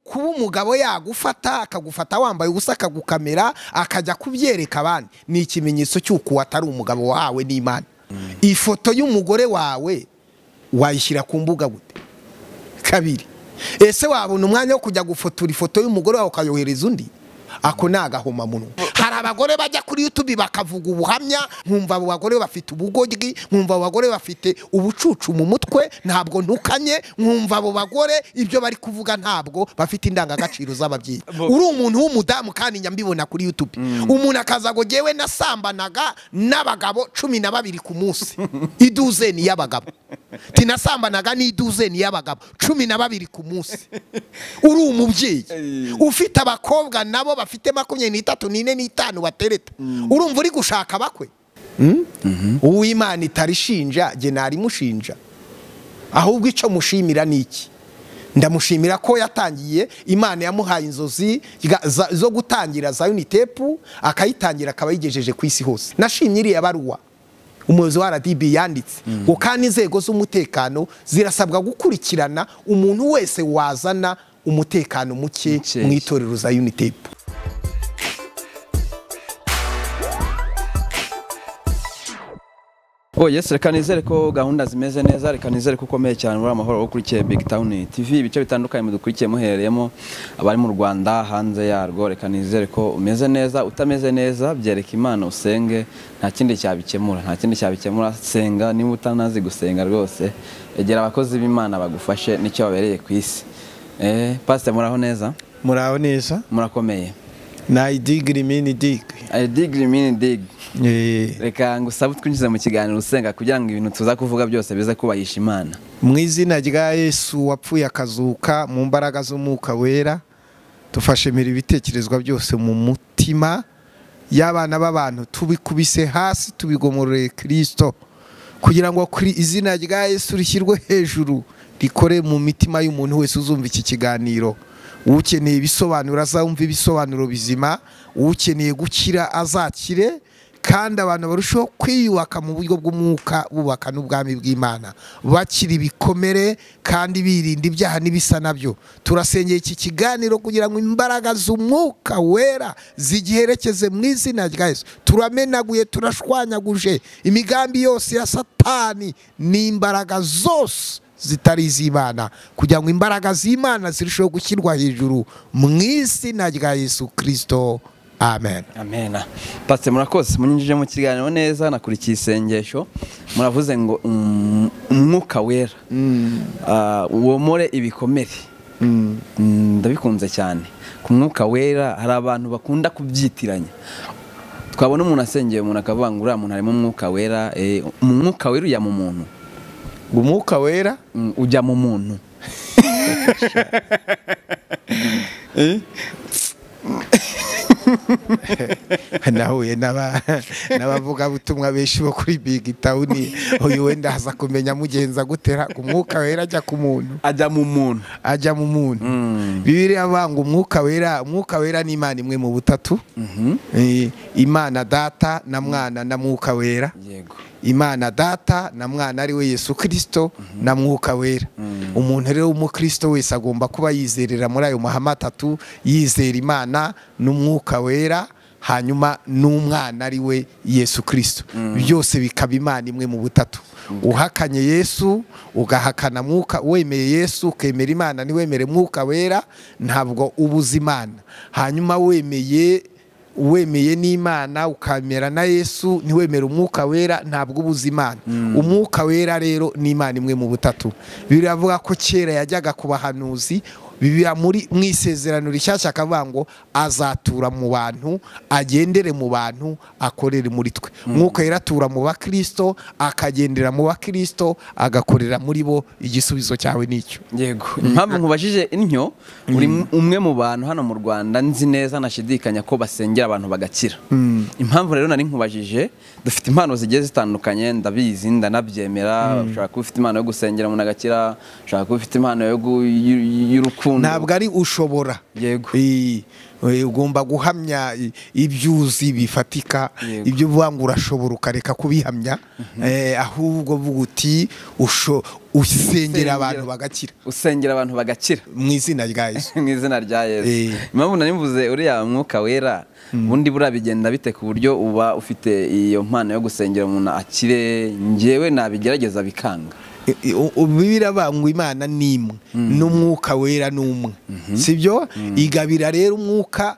kuba umugabo yagufata akagufata wambaye ubusa akagukamera akajya kubyereka abandi ni ikimenyetso cy'uko atari umugabo wahawe n'imana ifoto y'umugore wawe wayishyira ku mbuga gute kabiri ese wabona umwanya wo kujya gufotora ifoto y'umugore wawe ukayohereza undi ako ni agahomamunwa hari abagore bajya kuri yutubi bakavuga ubuhamya nkumva abo bagore bafite ubugoryi nkumva abo bagore bafite ubucucu mu mutwe ntabwo ntukanye nkumva abo bagore ibyo bari kuvuga ntabwo bafite indangagaciro z'ababyeyi uri umuntu w'umudamu kandi nyambibona kuri yutubi umuntu akaza ngo ngewe nasambanaga n'abagabo cumi na babiri ku munsi iduzeni y'abagabo tinasambanaga n'iduzeni y'abagabo cumi na babiri ku munsi uri umubyeyi ufite abakobwa nabo bafite makumyabiri n'itatu n'ine n'itanu batereta urumva uri gushaka bakwe uw'imana itarishinja jye narimushinja ahubwo icyo mushimira ni iki ndamushimira ko yatangiye imana yamuhaye inzozi zo gutangira za unitepu akayitangira akaba yigejeje ku isi hose nashimye iriya baruwa umuyobozi wa rdb yanditse ngo kandi inzego z'umutekano zirasabwa gukurikirana umuntu wese wazana umutekano muke Mukeya. mu itorero za unitepu Oh yes, reka nizere ko gahunda zimeze neza, reka nizere ko ukomeye cyane muri amahoro ukurikiye Big Town TV, ibice bitandukanye mudukurikiye muhereyemo abari mu Rwanda hanze yarwo, reka nizere ko umeze neza, utameze neza byereka Imana usenge, nta kindi cyabikemura, nta kindi cyabikemura, senga niba utanazi gusenga rwose, egera abakozi b'Imana bagufashe nicyo babereye ku isi. Eh, Pastor muraho neza, muraho neza murakomeye. na idigiri mini digiri I dig mean dig. Eh, Reka ngusabe twinjize mu kiganiro usenga kugira ngo ibintu tuza kuvuga byose bize kubahisha Imana. mu izina rya yesu wapfuye akazuka mu mbaraga z'umwuka wera dufashe mira ibitekerezwa byose mu mutima y'abana b'abantu tubikubise hasi tubigomororeye kirisito kugira ngo kuri izina rya yesu rishyirwe hejuru rikore mu mitima y'umuntu wese uzumva iki kiganiro ukeneye ibisobanuro azumva ibisobanuro bizima ukeneye gukira azakire kandi abantu barushaho kwiyubaka mu buryo bw'umwuka bubaka n'ubwami bw'imana bakiri ibikomere kandi birinda ibyaha n'ibisa nabyo turasengera iki kiganiro kugira ngo imbaraga z'umwuka wera zigiherekeze mu izina rya yesu turamenaguye turashwanyaguje imigambi yose ya satani n'imbaraga zose zitari iz'imana kugira ngo imbaraga z'imana zirusheho gushyirwa hejuru mu izina rya yesu kirisito amen amena pasite murakoze munyinjije mu kiganiro neza nakurikiye isengesho muravuze ngo mm, umwuka wera Ah, womore ibikomere Mm, ndabikunze cyane ku mwuka wera hari abantu bakunda kubyitiranya twabona umuntu asengeye umuntu akavuga ngo uriya muntu harimo umwuka wera eh, umwuka wera ujya mu muntu umwuka wera Mm, ujya mu muntu nahuye n'aba- n'abavugabutumwa benshi bo kuri bigi tawuni uyu wenda aza kumenya mugenza gutera umwuka wera ajya ku muntu ajya mu muntu ajya mu muntu Mm. bibiriya banga umwuka wera umwuka wera ni imana imwe mu butatu Eh, imana data na mwana na mwuka wera yego imana data na mwana ari we yesu kirisito na mwuka wera umuntu rero w'umukristo wese agomba kuba yizerera muri ayo mahame atatu yizera imana n'umwuka wera hanyuma n'umwana ari we yesu kirisito byose bikaba imana imwe mu butatu uhakanye yesu ugahakana mwuka wemeye yesu ukemera imana ntiwemere mwuka wera ntabwo ubuza imana hanyuma wemeye wemeye n'imana ukamera na yesu ntiwemere umwuka wera ntabwo ubuza imana umwuka wera rero ni imana imwe mu butatu biravuga ko kera yajyaga ku bahanuzi biba muri mu isezerano rishyashya akavuga ngo azatura mu bantu agendere mu bantu akorere muri twe umwuka wera atura mu bakirisito akagendera mu bakirisito agakorera muri bo igisubizo cyawe n'icyo yego impamvu nkubajije intyo uri umwe mu bantu hano mu rwanda nzi neza nashidikanya ko basengera abantu bagakira impamvu rero nari nkubajije dufite impano zigiye zitandukanye ndabizi ndanabyemera ushobora kuba ufite impano yo gusengera umuntu agakira ushobora kuba ufite impano yo gu- y'u- y'urukundo urukundo ntabwo ari ushobora Yego. Eh, eh, ugomba guhamya i- ibyuzi bifatika Yego. ibyo uvuga ngo urashobora ukareka kubihamya Eh, ahubwo vuga uti usho- usengera Usengera. abantu bagakira usengera abantu bagakira mu izina rya yesu mu izina rya yesu Eh. impamvu nanivuze uriya mwuka wera ubundi buriya bigenda bite ku buryo uba ufite iyo mpano yo gusengera umuntu akire ngewe nabigerageza bikanga I- i- u- u- bibiliya ivuga ngo imana ni imwe n'umwuka wera ni umwe sibyo igabira rero umwuka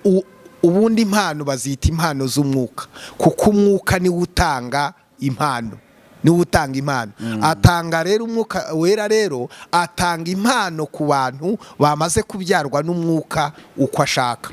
u- ubundi impano bazita impano z'umwuka kuko umwuka niwo utanga impano niwo utanga impano atanga rero umwuka wera rero atanga impano ku bantu bamaze kubyarwa n'umwuka uko ashaka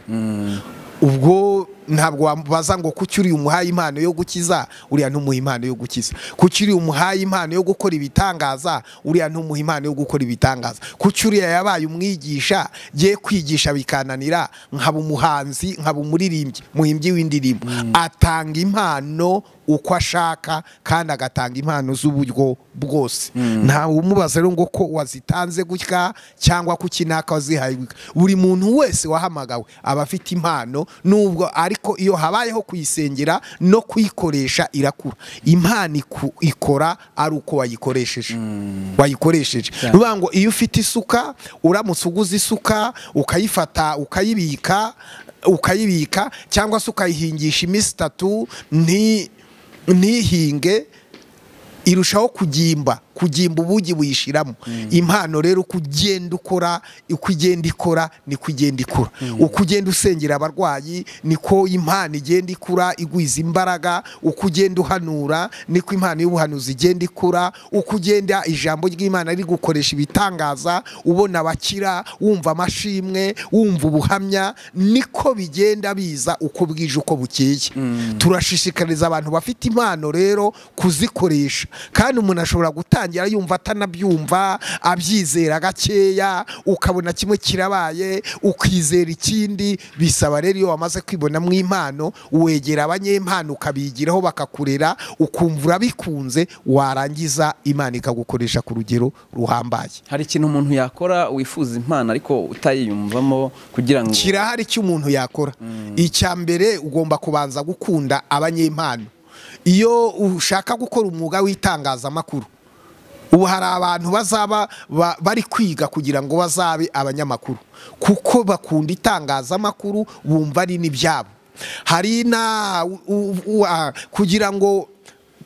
ubwo ntabwo wamubaza ngo kuki uriya umuhaye impano yo gukiza uriya ntumuha impano yo gukiza kuki uriya umuhaye impano yo gukora ibitangaza uriya ntumuha impano yo gukora ibitangaza kuki uriya yabaye umwigisha ye kwigisha bikananira nkaba umuhanzi nkaba umuririmbyi muhimbyi w'indirimbo atanga impano uko ashaka kandi agatanga impano z'uburyo bwose ntawe umubaza rero ngo ko wazitanze gutya cyangwa kuki naka wazihaye gutya. buri muntu wese wahamagawe aba afite impano nubwo ariko iyo habayeho kuyisengera no kuyikoresha irakura impano iku- ikora ari uko wayikoresheje wayikoresheje ni ukuvuga ngo iyo ufite isuka uramutse uguze isuka ukayifata ukayibika ukayibika cyangwa se ukayihingisha iminsi itatu nti- ntihinge irushaho kugimba kugimba ubugi buyishiramo impano rero uko ugenda ukora uko igenda ikora niko igenda ikura uko ugenda usengera abarwayi niko impano igenda ikura igwiza imbaraga uko ugenda uhanura niko impano y'ubuhanuzi igenda ikura uko ugenda ijambo ry'imana riri gukoresha ibitangaza ubona abakira wumva amashimwe wumva ubuhamya niko bigenda biza uko bwije uko bukeye turashishikariza abantu bafite impano rero kuzikoresha kandi umuntu ashobora gutangira yumva atanabyumva abyizera gakeya ukabona kimwe kirabaye ukizera ikindi bisaba rero iyo wamaze kwibonamo impano wegera abanyempano ukabigiraho bakakurera ukumva urabikunze warangiza imana ikagukoresha ku rugero ruhambaye hari ikintu umuntu yakora wifuza impano ariko utayiyumvamo kugira ngo kirahari cy'umuntu yakora icya mbere ugomba kubanza gukunda abanyempano iyo ushaka gukora umwuga w'itangazamakuru ubu hari abantu bazaba ba- bari kwiga kugira ngo bazabe abanyamakuru kuko bakunda itangazamakuru bumva ari n'ibyabo hari na u- u- u- ah, kugira ngo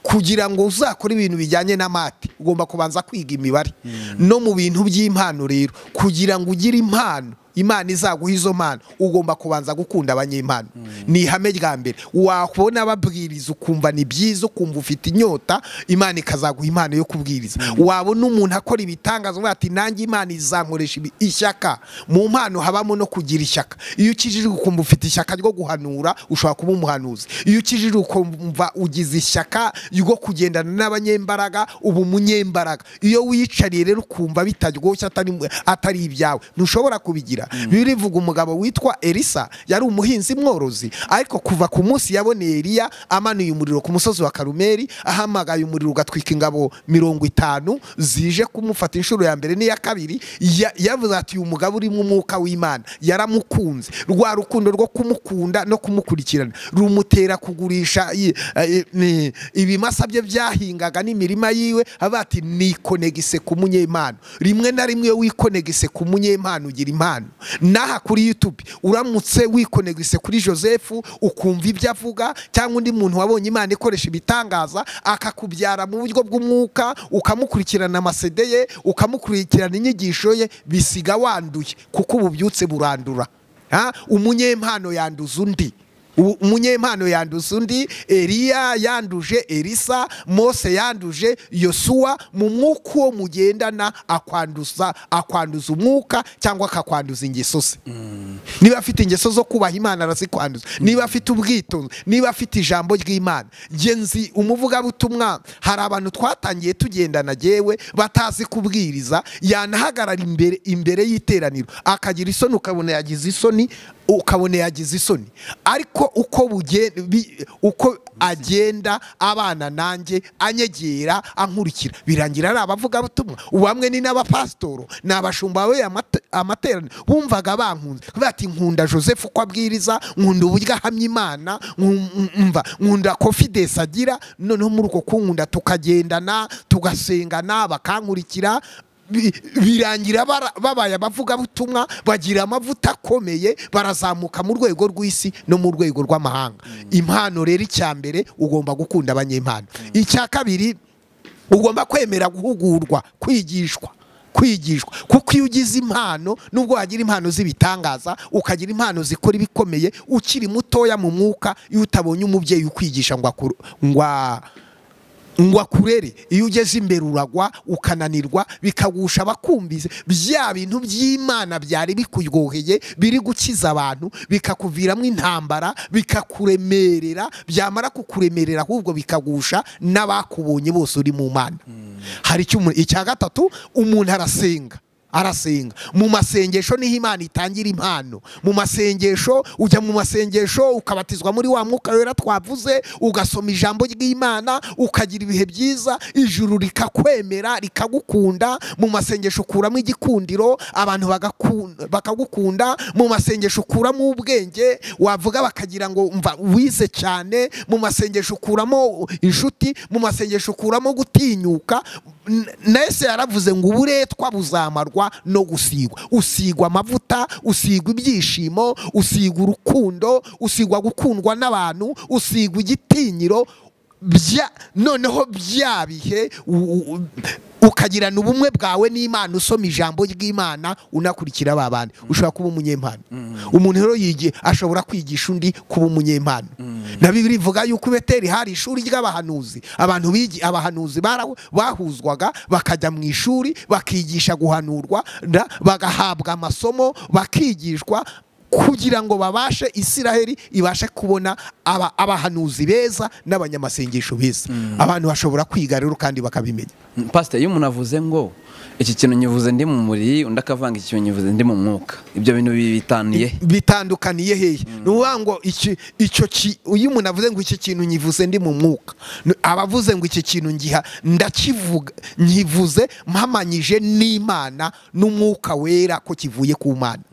kugira ngo uzakore ibintu bijyanye n'amati ugomba kubanza kwiga imibare no mu bintu by'impano rero kugira ngo ugire impano imana izaguha izo mpano ugomba kubanza gukunda abanyempano ni ihame rya mbere wakubona babwiriza ukumva ni byiza ukumva ufite inyota imana ikazaguha impano yo kubwiriza wabona umuntu akora ibitangaza uvuga ati nanjye imana izankoresha ibi- ishyaka mu mpano habamo no kugira ishyaka iyo ukijije ukumva ufite ishyaka ryo guhanura ushobora kuba umuhanuzi iyo ukijije ukumva ugize ishyaka ryo kugendana n'abanyembaraga uba umunyembaraga iyo wiyicariye rero ukumva bitaryoshye atari, atari ibyawe ntushobora kubigira bibiliya ivuga umugabo witwa elisa yari umuhinzi mworozi ariko kuva ku munsi yaboneye eliya amanuye umuriro ku musozi wa karumeri ahamagaye umuriro ugatwika ingabo mirongo itanu zije kumufata inshuro ya mbere n'iya kabiri ya- yavuze ati uyu mugabo urimo umwuka w'imana yaramukunze rwa rukundo rwo kumukunda no kumukurikirana rumutera kugurisha i- eh, ni- ibimasa bye byahingaga n'imirima yiwe avuga ati nikonegise ku munyempano rimwe na rimwe iyo wikonegise ku munyempano ugira impano n'aha kuri youtube uramutse wikonegise kuri joseph ukumva ibyo avuga cyangwa undi muntu wabonye imana ikoresha ibitangaza akakubyara mu buryo bw'umwuka ukamukurikirana amasede ye ukamukurikirana inyigisho ye bisiga wanduye kuko ububyutse burandura Ha? umunyempano yanduza undi U- umunyempano yanduza undi eliya yanduje elisa mose yanduje yosuwa mu mwuka uwo mugendana akwanduza akwanduza umwuka cyangwa akakwanduza ingeso ze niba afite ingeso zo kubaha imana arazikwanduza niba afite ubwitonzi niba afite ijambo ry'imana Jye nzi umuvugabutumwa hari abantu twatangiye tugendana jyewe batazi kubwiriza yanahagarara imbere imbere y'iteraniro akagira isoni ukabona yagize isoni ukabona yagize isoni ariko uko buge- bi- uko agenda abana nanjye anyegera ankurikira birangira ari abavugabutumwa ubu bamwe ni n'abapasitoro ni abashumba bayoboye amate- amateraniro bumvaga bankunze kubera ati nkunda joseph uko abwiriza nkunda uburyo ahamya imana nku- nku- mva nkunda confidence agira noneho muri uko kunkunda tukagendana tugasengana bakankurikira bi- birangira bara- babaye abavugabutumwa bagira amavuta akomeye barazamuka mu rwego rw'isi no mu rwego rw'amahanga impano rero icya mbere ugomba gukunda abanyempano icya kabiri ugomba kwemera guhugurwa kwigishwa kwigishwa kuko iyo ugize impano nubwo wagira impano z'ibitangaza ukagira impano zikora ibikomeye ukiri mutoya mu mwuka iyo utabonye umubyeyi ukwigisha ngo akuru- ngo a- ngo akurere iyo ugeze imbere uragwa ukananirwa bikagusha abakumvise bya bintu by'imana byari bikuryoheye biri gukiza abantu bikakuviramo intambara bikakuremerera byamara kukuremerera ahubwo bikagusha n'abakubonye bose uri mu mana hari icyo umuntu- icya gatatu umuntu arasenga arasenga mu masengesho niho imana itangira impano mu masengesho ujya mu masengesho ukabatizwa muri wa mwuka wera twavuze ugasoma ijambo ry'imana ukagira ibihe byiza ijuru rikakwemera rikagukunda mu masengesho ukuramo igikundiro abantu bagaku- bakagukunda mu masengesho ukuramo ubwenge wavuga bakagira ngo mva wize cyane mu masengesho ukuramo inshuti mu masengesho ukuramo gutinyuka N- na ese yaravuze ngo uburetwa buzamarwa no gusigwa usigwa amavuta usigwa ibyishimo usigwa urukundo usigwa gukundwa n'abantu usigwa igitinyiro bya noneho bya bihe u- u- ukagirana ubumwe bwawe n'imana usoma ijambo ry'imana unakurikira ba bandi ushobora kuba umunyempano umuntu rero yigi- ashobora kwigisha undi kuba umunyempano na bibiri ivuga yuko i beteri hari ishuri ry'abahanuzi abantu bigi abahanuzi bara- bahuzwaga bakajya mu ishuri bakigisha guhanurwa na- bagahabwa amasomo bakigishwa kugira ngo babashe isiraheli ibashe kubona aba- abahanuzi beza n'abanyamasengesho beza abantu bashobora kwiga rero kandi bakabimenya pasiteri iyo umuntu avuze ngo iki kintu nyivuze ndi mu mubiri undi akavanga iki kintu nyivuze ndi mu mwuka ibyo bintu bibitaniye bitandukaniye hehe ni ukuvuga ngo iki- icyo ki- iyo umuntu avuze ngo iki kintu nyivuze ndi mu mwuka n- aba avuze ngo iki kintu ngiha ndakivuga nyivuze mpamanyije n'imana n'umwuka wera ko kivuye ku mana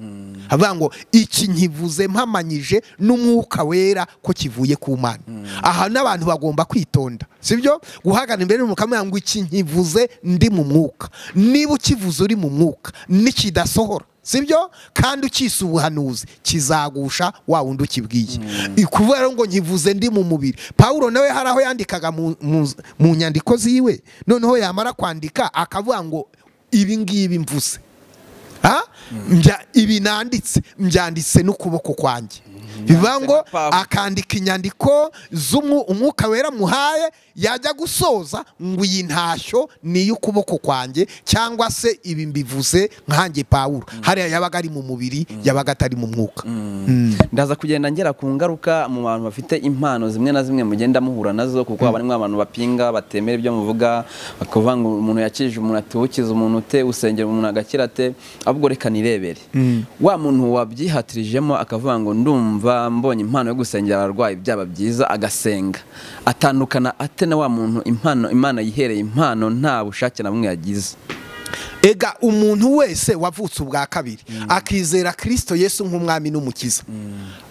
avuga ngo iki nyivuze mpamanyije n'umwuka wera ko kivuye ku mana aha n'abantu bagomba kwitonda sibyo guhagana imbere y'umukambwe ngo iki nyivuze ndi mu mwuka niba ukivuze uri mu mwuka nikidasohora sibyo kandi ukisa ubuhanuzi kizagusha wa wundi ukibwiye kubera ngo nkivuze ndi mu mubiri pawulo nawe hari aho yandikaga mu- mu- mu nyandiko ziwe noneho yamara kwandika akavuga ngo ibi ngibi mvuze Ha? Mbya- ibi nanditse mbyanditse n'ukuboko kwanjye bivuga ngo na Pablo. akandika inyandiko z'umwuka wera muhaye yajya gusoza ngo iyi ntashyo ni iy'ukuboko kwanjye cyangwa se ibi mbivuze nkanjye pawulo hariya yabaga ari mu mubiri yabaga atari mu mwuka ndaza kugenda ngera ku ngaruka mu bantu bafite impano zimwe na zimwe mugenda muhura nazo kuko haba harimo abantu bapinga batemera ibyo muvuga bakavuga ngo umuntu yakije umuntu ati ukize umuntu ute usengera umuntu agakira ate ahubwo reka nirebere wa muntu wabyihatirijemo akavuga ngo ndumva mbonye impano yo gusengera abarwayi byaba byiza agasenga atandukana ate na wa muntu impano imana yihereye impano nta bushake na bumwe yagize ega umuntu wese wavutse ubwa kabiri akizera kirisito yesu nk'umwami n'umukiza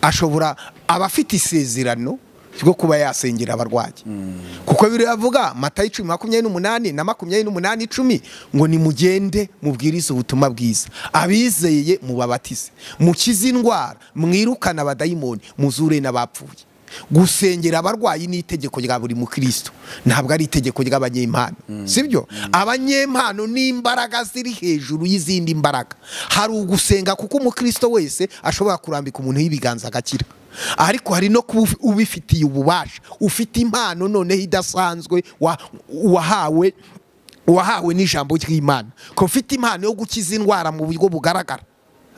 ashobora aba afite isezerano ryo kuba yasengera abarwayi kuko biravuga matayo icumi makumyabiri n'umunani na makumyabiri n'umunani icumi ngo nimugende mubwirize ubutumwa bwiza abizeye mubabatize mukize indwara mwirukane abadayimoni muzure n'abapfuye gusengera abarwayi ni itegeko rya buri mukristo ntabwo ari itegeko ry'abanyempano sibyo abanyempano ni imbaraga ziri hejuru y'izindi mbaraga hari ugusenga kuko umukristo wese ashobora kurambika umuntu y'ibiganza agakira ariko hari no kuba ufi- ubifitiye ububasha ufite impano noneho idasanzwe wa- wahawe wahawe n'ijambo ry'imana ko ufite impano yo gukiza indwara mu buryo bugaragara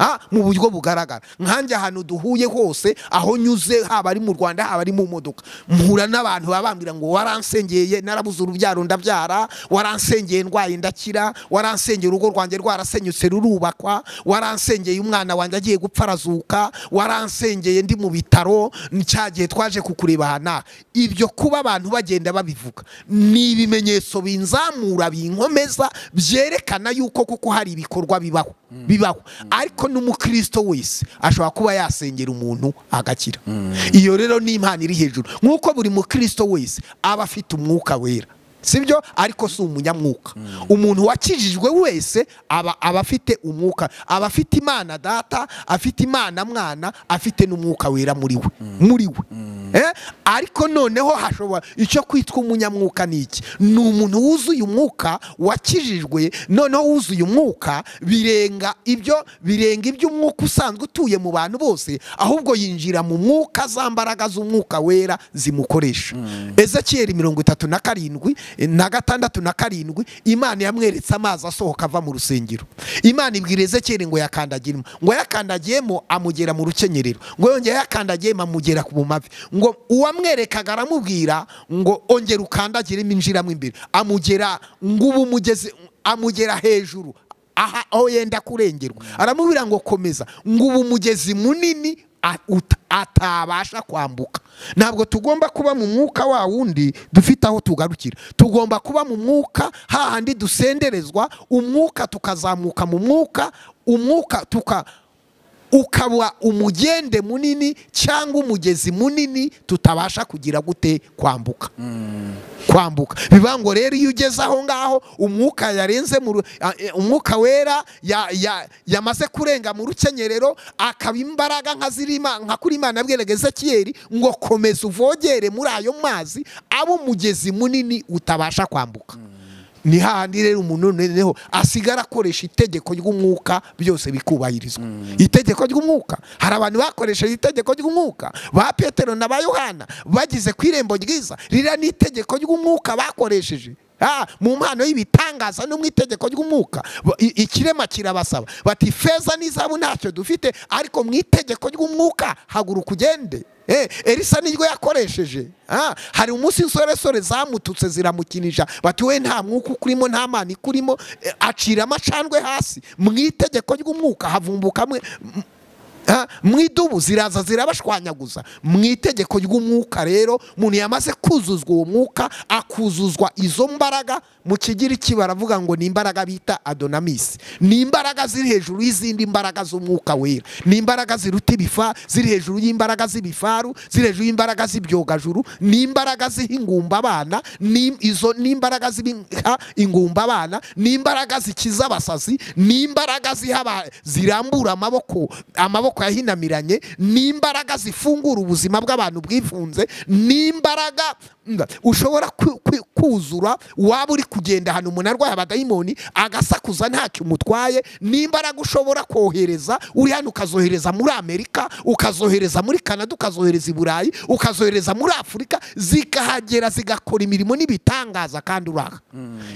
Ah, mu buryo bugaragara nkanjye ahantu duhuye hose aho nyuze haba ari mu rwanda haba ari mu modoka mpura n'abantu baba bambwira ngo waransengeye narabuze urubyaro ndabyara waransengeye ndwaye ndakira waransengeye urugo rwanjye rwarasenyutse rurubakwa waransengeye umwana wanjye agiye gupfa arazuka waransengeye ndi mu bitaro cya gihe twaje kukureba aha n'aha ibyo kuba abantu bagenda babivuga ni ibimenyetso binzamura binkomeza byerekana yuko kuko hari ibikorwa bibaho bibaho ariko n'umukristo wese ashobora kuba yasengera umuntu agakira iyo rero ni impano iri hejuru nk'uko buri mukristo wese aba afite umwuka wera sibyo ariko si umunyamwuka umuntu wakijijwe wese aba aba afite umwuka aba afite imana data afite imana mwana afite n'umwuka wera muri we muri we Eh, ariko noneho hashobora icyo kwitwa umunyamwuka ni iki ni umuntu wuzuye umwuka wakijijwe noneho wuzuye umwuka birenga ibyo birenga iby'umwuka usanzwe utuye mu bantu bose ahubwo yinjira mu mwuka za mbaraga z'umwuka wera zimukoresha ezekiyeli mirongo itatu na karindwi na gatandatu na karindwi imana yamweretse amazi asohoka ava mu rusengero imana ibwira ezekiyeli ngo yakandagiremo ngo yakandagiyemo amugera mu rukenyerero ngo yongeye yakandagiyemo amugera ku mavi ngo uwamwerekaga aramubwira ngo ongera ukandagiremo injiramo imbere amugera ngo ubu umugeze amugera hejuru aha aho yenda kurengerwa aramubwira ngo komeza ngo ubu umugezi munini a- uta- atabasha kwambuka ntabwo tugomba kuba mu mwuka wa wundi dufite aho tugarukira tugomba kuba mu mwuka hahandi dusenderezwa umwuka tukazamuka mu mwuka umwuka tuka ukaba umugende munini cyangwa umugezi munini tutabasha kugira gute kwambuka kwambuka bivuga ngo rero iyo ugeze aho ngaho umwuka yarenze mu ru- a- e, umwuka wera ya- ya- yamaze kurenga mu rukenyerero akaba imbaraga nka zirima nka kuri imana abwiraga ezekiyeli ngo komeza uvogere muri ayo mazi abe umugezi munini utabasha kwambuka ni hahandi rero umuntu noneho asigara akoresha itegeko ry'umwuka byose bikubahirizwa itegeko ry'umwuka hari abantu bakoresheje itegeko ry'umwuka ba petero na ba yohana bageze ku irembo ryiza ririya ni itegeko ry'umwuka bakoresheje Ah, mu mpano y'ibitangaza no mu itegeko ry'umwuka Ba- i- ikirema kirabasaba bati feza n'izabu ntacyo dufite ariko mu itegeko ry'umwuka haguruka ugende Eh, elisa niryo yakoresheje Ah, hari umunsi insoresore zamututse ziramukinisha bati we nta mwuka ukurimo nta mana ikurimo Eh, acira amacandwe hasi mu itegeko ry'umwuka havumbukamwe Ah, mu idubu ziraza zirabashwanyaguza mu itegeko ry'umwuka rero umuntu yamaze kuzuzwa uwo mwuka akuzuzwa izo mbaraga mu kigiriki baravuga ngo ni imbaraga bita adonamisi ni imbaraga ziri hejuru y'izindi mbaraga z'umwuka wera ni imbaraga ziruta ibifa ziri hejuru y'imbaraga z'ibifaru ziri hejuru y'imbaraga z'ibyogajuru ni imbaraga z'ingumba abana ni izo ni imbaraga z'ibiha ingumba abana ni imbaraga zikiza abasazi ni imbaraga ziha aba- zirambura amaboko amaboko yahinamiranye ni imbaraga zifungura ubuzima bw'abantu bwifunze ni imbaraga nga, ushobora ku- ku- kuzura waba uri kugenda ahantu umuntu arwaye abadayimoni agasakuza ntacyo umutwaye ni imbaraga ushobora kohereza uri hano ukazohereza muri amerika ukazohereza muri kanada ukazohereza i burayi ukazohereza muri afurika zikahagera zigakora imirimo n'ibitangaza kandi uraha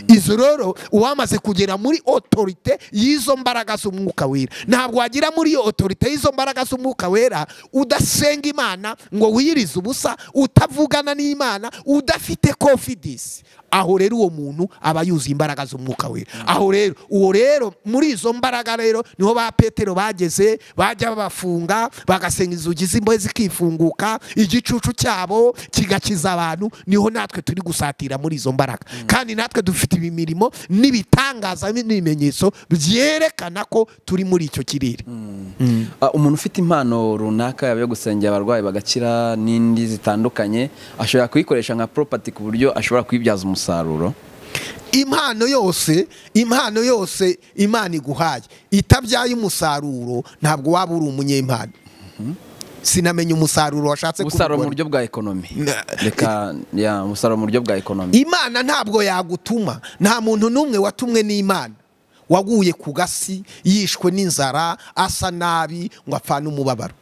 izo rero uwamaze kugera muri otorite y'izo mbaraga z'umwuka wera ntabwo wagera muri iyo otorite y'izo mbaraga z'umwuka wera udasenga imana ngo wiyirize ubusa utavugana n'imana udafite confidence aho rero uwo muntu aba yuzuye imbaraga z'umwuka wera aho rero uwo rero muri izo mbaraga rero niho ba petero bageze bajya babafunga bagasenga inzugi z'imbohe zikifunguka igicucu cyabo kigakiza abantu niho natwe turi gusatira muri izo mbaraga kandi natwe dufite imirimo n'ibitangaza n'ibimenyetso byerekana ko turi muri icyo kirere Ah, umuntu ufite impano runaka yaba iyo gusengera abarwayi bagakira n'indi zitandukanye ashobora kuyikoresha nka poropati ku buryo ashobora kuyibyaza umusaruro impano yose impano yose imana iguhaye itabyaye umusaruro ntabwo waba uri umunyempano sinamenya umusaruro washatse umusaruro mu kubibona. buryo bwa ekonomi Na- reka ya umusaruro mu buryo bwa ekonomi imana ntabwo yagutuma nta muntu n'umwe watumwe n'imana waguye ku gasi yishwe n'inzara asa nabi ngo apfane umubabaro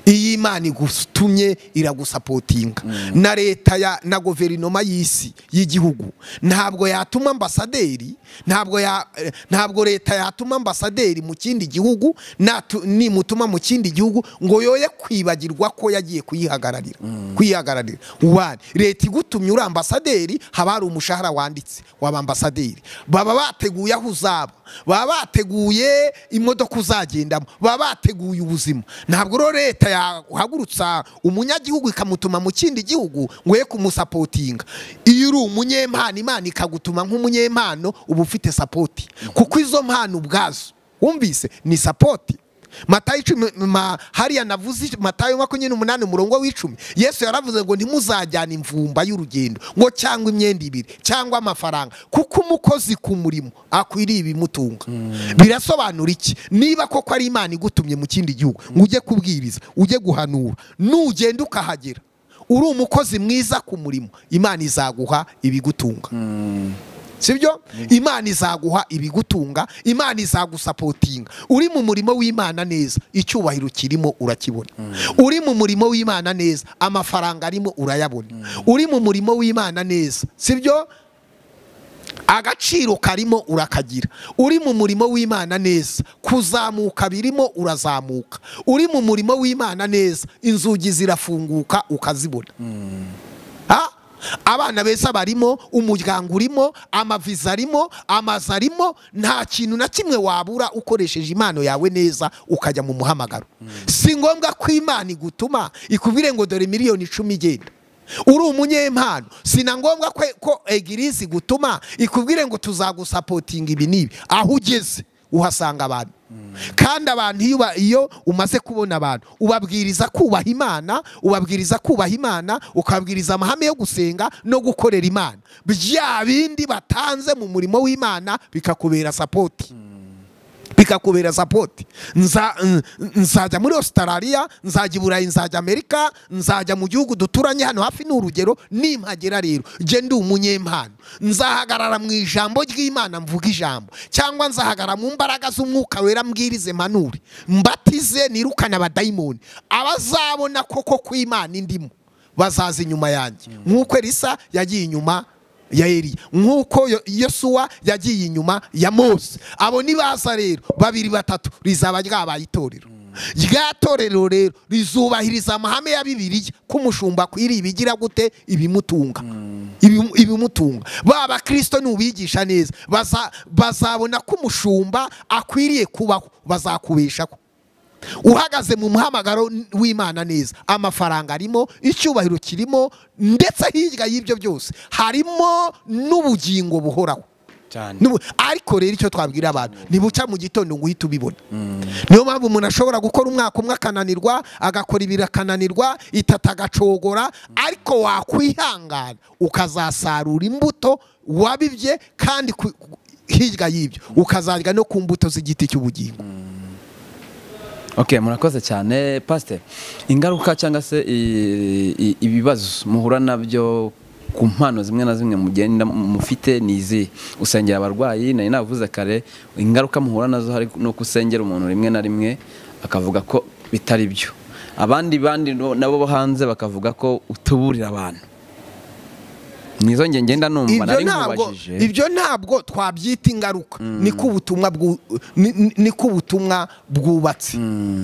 iyi imana igutumye iragusapotinga na leta ya na guverinoma y'isi y'igihugu ntabwo yatuma ambasaderi ntabwo ya eh, ntabwo leta yatuma ambasaderi mu kindi gihugu natu- nimutuma mu kindi gihugu ngo yoye kwibagirwa ko yagiye kuyihagararira kwihagararira wani leta igutumye uri ambasaderi haba hari umushahara wanditse waba ambasaderi baba bateguye aho uzaba baba bateguye imodoka uzagendamo baba bateguye ubuzima ntabwo rero leta yahagurutsa umunyagihugu ikamutuma mu kindi gihugu ngo ye kumusapotinga iyo uri umunyempano imana ikagutuma nk'umunyempano uba ufite sapoti kuko izo mpano ubwazo wumvise ni sapoti matayo icumi ma, hariya navuze ic- matayo makumyabiri n'umunani umurongo w'icumi yesu yaravuze ngo ntimuzajyane imvumba y'urugendo ngo cyangwa imyenda ibiri cyangwa amafaranga kuko umukozi ku murimo akwiriye ibimutunga birasobanura iki niba koko ari imana igutumye mu kindi gihugu ngo ujye kubwiriza ujye guhanura nugenda ukahagera uri umukozi mwiza ku murimo imana izaguha ibigutunga sibyo imana izaguha ibigutunga imana izagusapotinga uri mu murimo w'imana neza icyubahiro kirimo urakibona uri mu murimo w'imana neza amafaranga arimo urayabona uri mu murimo w'imana neza sibyo agaciro karimo urakagira uri mu murimo w'imana neza kuzamuka birimo urazamuka uri mu murimo w'imana neza inzugi zirafunguka ukazibona Ha? abana beza barimo umuryango urimo amaviza arimo amazu arimo nta kintu na kimwe wabura ukoresheje impano yawe neza ukajya mu muhamagaro si ngombwa ko imana igutuma ikubwire ngo dore miliyoni icumi igenda uri umunyempano si na ngombwa kwe- ko egirizi igutuma ikubwire ngo tuzagusapotinga ibi n'ibi aho ugeze uhasanga abantu kandi abantu iyo uba- iyo umaze kubona abantu ubabwiriza kubaha imana ubabwiriza kubaha imana ukababwiriza amahame yo gusenga no gukorera imana bya bindi batanze mu murimo w'imana bikakubera sapoti bikakubera sapoti Nza- n- nzajya muri ositarariya nzajya i burayi nzajya amerika nzajya mu gihugu duturanye hano hafi ni urugero nimpagera rero jye ndi umunyempano nzahagarara mu ijambo ry'imana mvuga ijambo cyangwa nzahagarara mu mbaraga z'umwuka wera mbwirize mpanure mbatize nirukane abadayimoni abazabona koko ko imana indimo bazaza inyuma yanjye nk'uko elisa yagiye inyuma ya Eliya nk'uko Yo- yosuwa yagiye inyuma ya mose abo nibaza rero babiri batatu rizaba ryabaye itorero rya torero rero rizubahiriza amahame ya bibiliya ko umushumba akwiriye ibigira gute ibimutunga Ibimu- ibimutunga ba bakristo nubigisha neza baza- bazabona ko umushumba akwiriye kubaho bazakubeshaho uhagaze mu muhamagaro w'imana neza amafaranga arimo icyubahiro kirimo ndetse hirya y'ibyo byose harimo n'ubugingo buhoraho cyane N'ubu- ariko rero icyo twabwira abantu ntibuca mu gitondo ngo uhite ubibona niyo mpamvu umuntu ashobora gukora umwaka umwe akananirwa agakora ibiri akananirwa itata agacogora ariko wakwihangana ukazasarura imbuto wabibye kandi ku- ku- hirya y'ibyo ukazarya no ku mbuto z'igiti cy'ubugingo ok murakoze cyane pasite ingaruka cyangwa se i- i- ibibazo muhura nabyo ku mpano zimwe na zimwe mugenda mufite ni izi usengera abarwayi nari navuze kare ingaruka muhura nazo hari no gusengera umuntu rimwe na rimwe akavuga ko bitari byo abandi bandi no- nabo bo hanze bakavuga ko utuburira abantu nizo nge ngenda numva ibyo nari ntabwo nkubajije ibyo ntabwo twabyita ingaruka niko ubutumwa bwu- ni- ni- niko ubutumwa bwubatse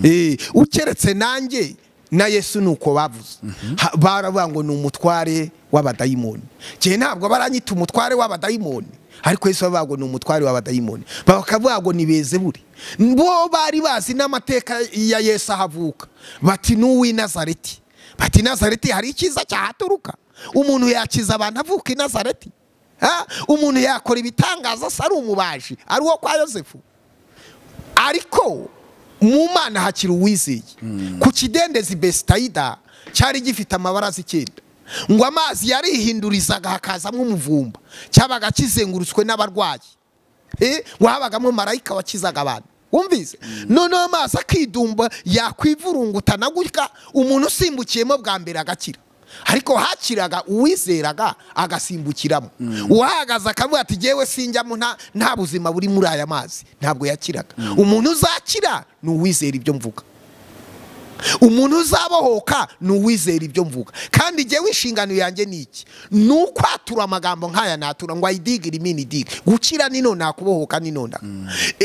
Eh, ukeretse nanjye na yesu ni uko bavuze Ha- baravuga ngo ni umutware w'abadayimoni njye ntabwo baranyita umutware w'abadayimoni ariko yesu baravuga ngo ni umutware w'abadayimoni bakavuga ngo ni bezeburi bo bari bazi n'amateka ya yesu ahavuka bati ni uw'i nazareti bati nazareti hari icyiza cyahaturuka umuntu yakiza abantu avuka i nazareti Ha? umuntu yakora ibitangaza asa ari umubaji ari uwo kwa yosefu ariko mu mana hakiri uwizeye ku kidendezi besitayida cyari gifite amabara icyenda ngo amazi yarihindurizaga hakazamo umuvumba cyabaga kizengurutswe n'abarwayi Eh, ngo habagamo marayika wakizaga abantu wumvise noneho amazi akidumba yakwivurungutana gutya umuntu usimbukiyemo bwa mbere agakira ariko hakiraga uwizeraga agasimbukiramo uwahagaze akavuga ati jyewe sinjyamo nta- nta buzima buri muri aya mazi ntabwo yakiraga umuntu uzakira ni uwizera ibyo mvuga umuntu uzabohoka ni uwizera ibyo mvuga kandi njyewe inshingano yanjye ni iki ni ukwatura amagambo nk'aya natura ngo ayidigire imini idige gukira ni none nakubohoka ni none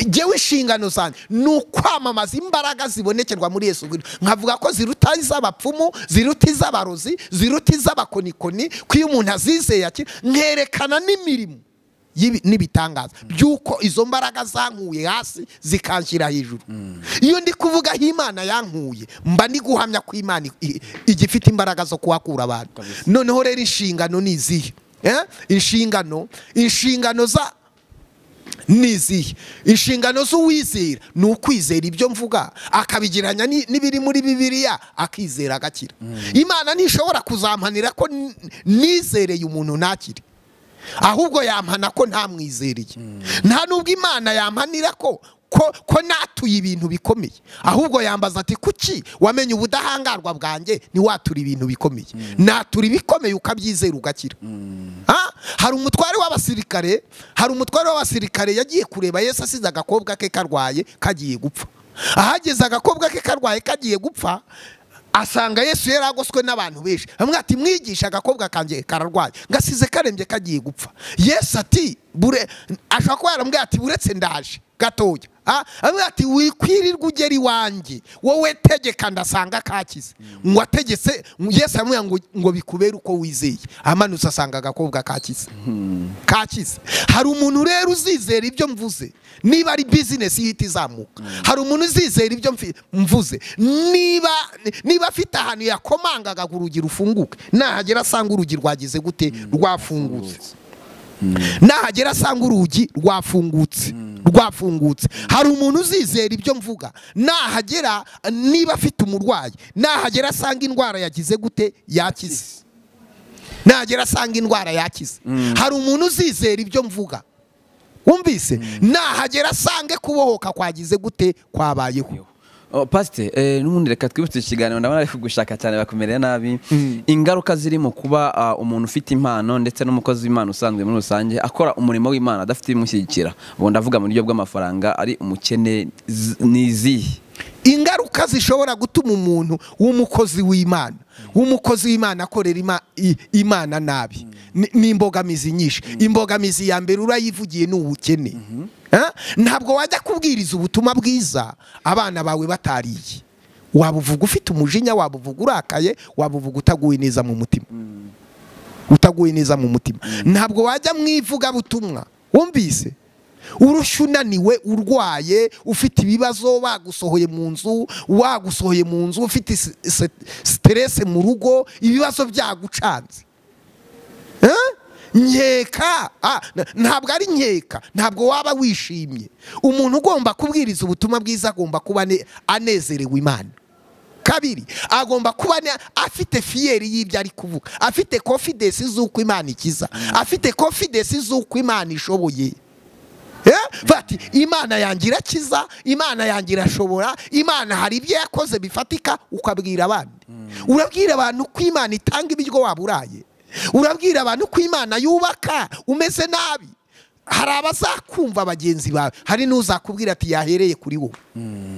njyewe inshingano zanjye ni ukwamamaza imbaraga zibonekerwa muri yesu Kristo. nkavuga ko ziruta iz'abapfumu ziruta iz'abarozi ziruta iz'abakonikoni ko iyo umuntu azizeye akira nkerekana n'imirimo y'ibi- n'ibitangaza by'uko izo mbaraga zankuye hasi zikanshyira hejuru iyo ndi kuvuga aho imana yankuye mba ndi guhamya ko imana i- i- igifite imbaraga zo kuhakura abantu noneho rero inshingano ni izihe Eh? inshingano inshingano za ni izihe inshingano z'uwizera ni ukwizera ibyo mvuga akabigereranya ni- n'ibiri muri bibiliya akizera agakira imana ntishobora kuzampanira ko n- nizereye umuntu ntakire ahubwo yampana ko ntamwizeriye nta nubwo imana yampanira ko ko ko natuye ibintu bikomeye ahubwo yambaza ati kuki wamenye ubudahangarwa bwanjye ntiwatura ibintu bikomeye natura ibikomeye ukabyizera ugakira Ha? hari umutware w'abasirikare hari umutware w'abasirikare yagiye kureba yesu asize agakobwa ke karwaye kagiye gupfa ahageze agakobwa ke karwaye kagiye gupfa asanga yesu yari agoswe n'abantu benshi hamwe ati mwigisha agakobwa kanjye kararwaye ngasize karembye kagiye gupfa yesu ati bure ashobora kuba yaramubwira ati buretse ndaje gatoya Ah, aramubwira ati wikwirirwa ugera iwanjye wowe tegeka ndasanga kakize ngo ategetse yesu aramubwira ngo, ngo bikubere uko wizeye amanutse asanga agakobwa kakize kakize hari umuntu rero uzizera ibyo mvuze niba ari bizinesi ihita izamuka hari umuntu uzizera ibyo mfi- mvuze niba niba afite ahantu yakomangaga ngo urugi rufunguke nahagera asanga urugi rwagize gute rwafungutse nahagera asanga urugi rwafungutse rwafungutse hari umuntu uzizera ibyo mvuga nahagera niba afite umurwayi nahagera asanga indwara yagize gute yakize nagera asanga indwara yakize hari umuntu uzizera ibyo mvuga wumvise nahagera asange kubohoka kwagize gute kwabayeho Oh, pasite eh, n'ubundi reka twibutse iki kiganiro ndabona ari kugushaka cyane bakumereye nabi ingaruka ziri mu kuba ah, umuntu ufite impano ndetse n'umukozi w'imana usanzwe muri rusange akora umurimo w'imana adafite ibimushyigikira ubwo ndavuga mu buryo bw'amafaranga ari umukene z- ni izihe ingaruka zishobora gutuma umuntu w'umukozi w'imana w'umukozi w'imana akorera ima- i- imana nabi Ni- ni imbogamizi nyinshi imbogamizi ya mbere urayivugiye ni ubukene Eh? ntabwo wajya kubwiriza ubutumwa bwiza abana bawe batariye waba uvuga ufite umujinya waba uvuga urakaye waba uvuga utaguwe neza mu mutima utaguye neza mu mutima ntabwo wajya mu ivugabutumwa wumvise urushya unaniwe urwaye ufite ibibazo bagusohoye mu nzu wagusohoye mu nzu ufite s- s- siterese mu rugo ibibazo byagucanze Eh? nkeka Ah, n- ntabwo ari nkeka ntabwo waba wishimye umuntu ugomba kubwiriza ubutumwa bwiza agomba kuba ane- anezerewe imana kabiri agomba kuba ne- afite fiyeri y'ibyo ari kuvuga afite confidence z'uko imana ikiza afite confidence z'uko imana ishoboye Eh? bati imana yanjye irakiza imana yanjye irashobora imana hari ibyo yakoze bifatika ukabwira abandi urabwira abantu ko imana itanga ibiryo waba uraye urabwira abantu ko imana yubaka umeze nabi hari abazakumva bagenzi bawe hari n'uzakubwira ati yahereye kuri wowe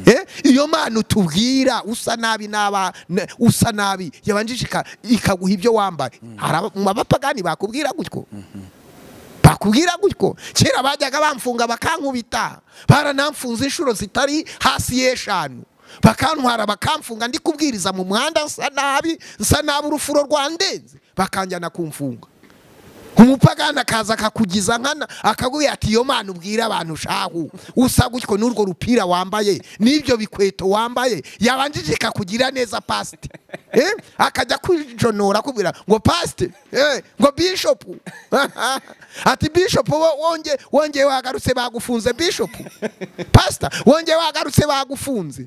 Eh? iyo mana utubwira usa nabi n'aba n- usa nabi yabanjije ika- ikaguha ibyo wambaye hari aba- mu bapagani bakubwira gutyo bakubwira gutyo kera bajyaga bamfunga bakankubita baranamfunze inshuro zitari hasi y'eshanu bakantwara bakamfunga ndi kubwiriza mu muhanda nsa nabi nsa nabi urufuro rwandenze bakanjyana kumfunga umupagani akaza akakugiza nkana akagubwira ati iyo mana ubwira abantu shahu usa gutyo n'urwo rupira wambaye n'ibyo bikweto wambaye yabanjije ikakugira neza pasite eh? akajya kwijonora akubwira ngo pasite eh, ngo bishopu ati bishopu wo- wonge wongeye wagarutse bagufunze bishopu pasita wongeye wagarutse bagufunze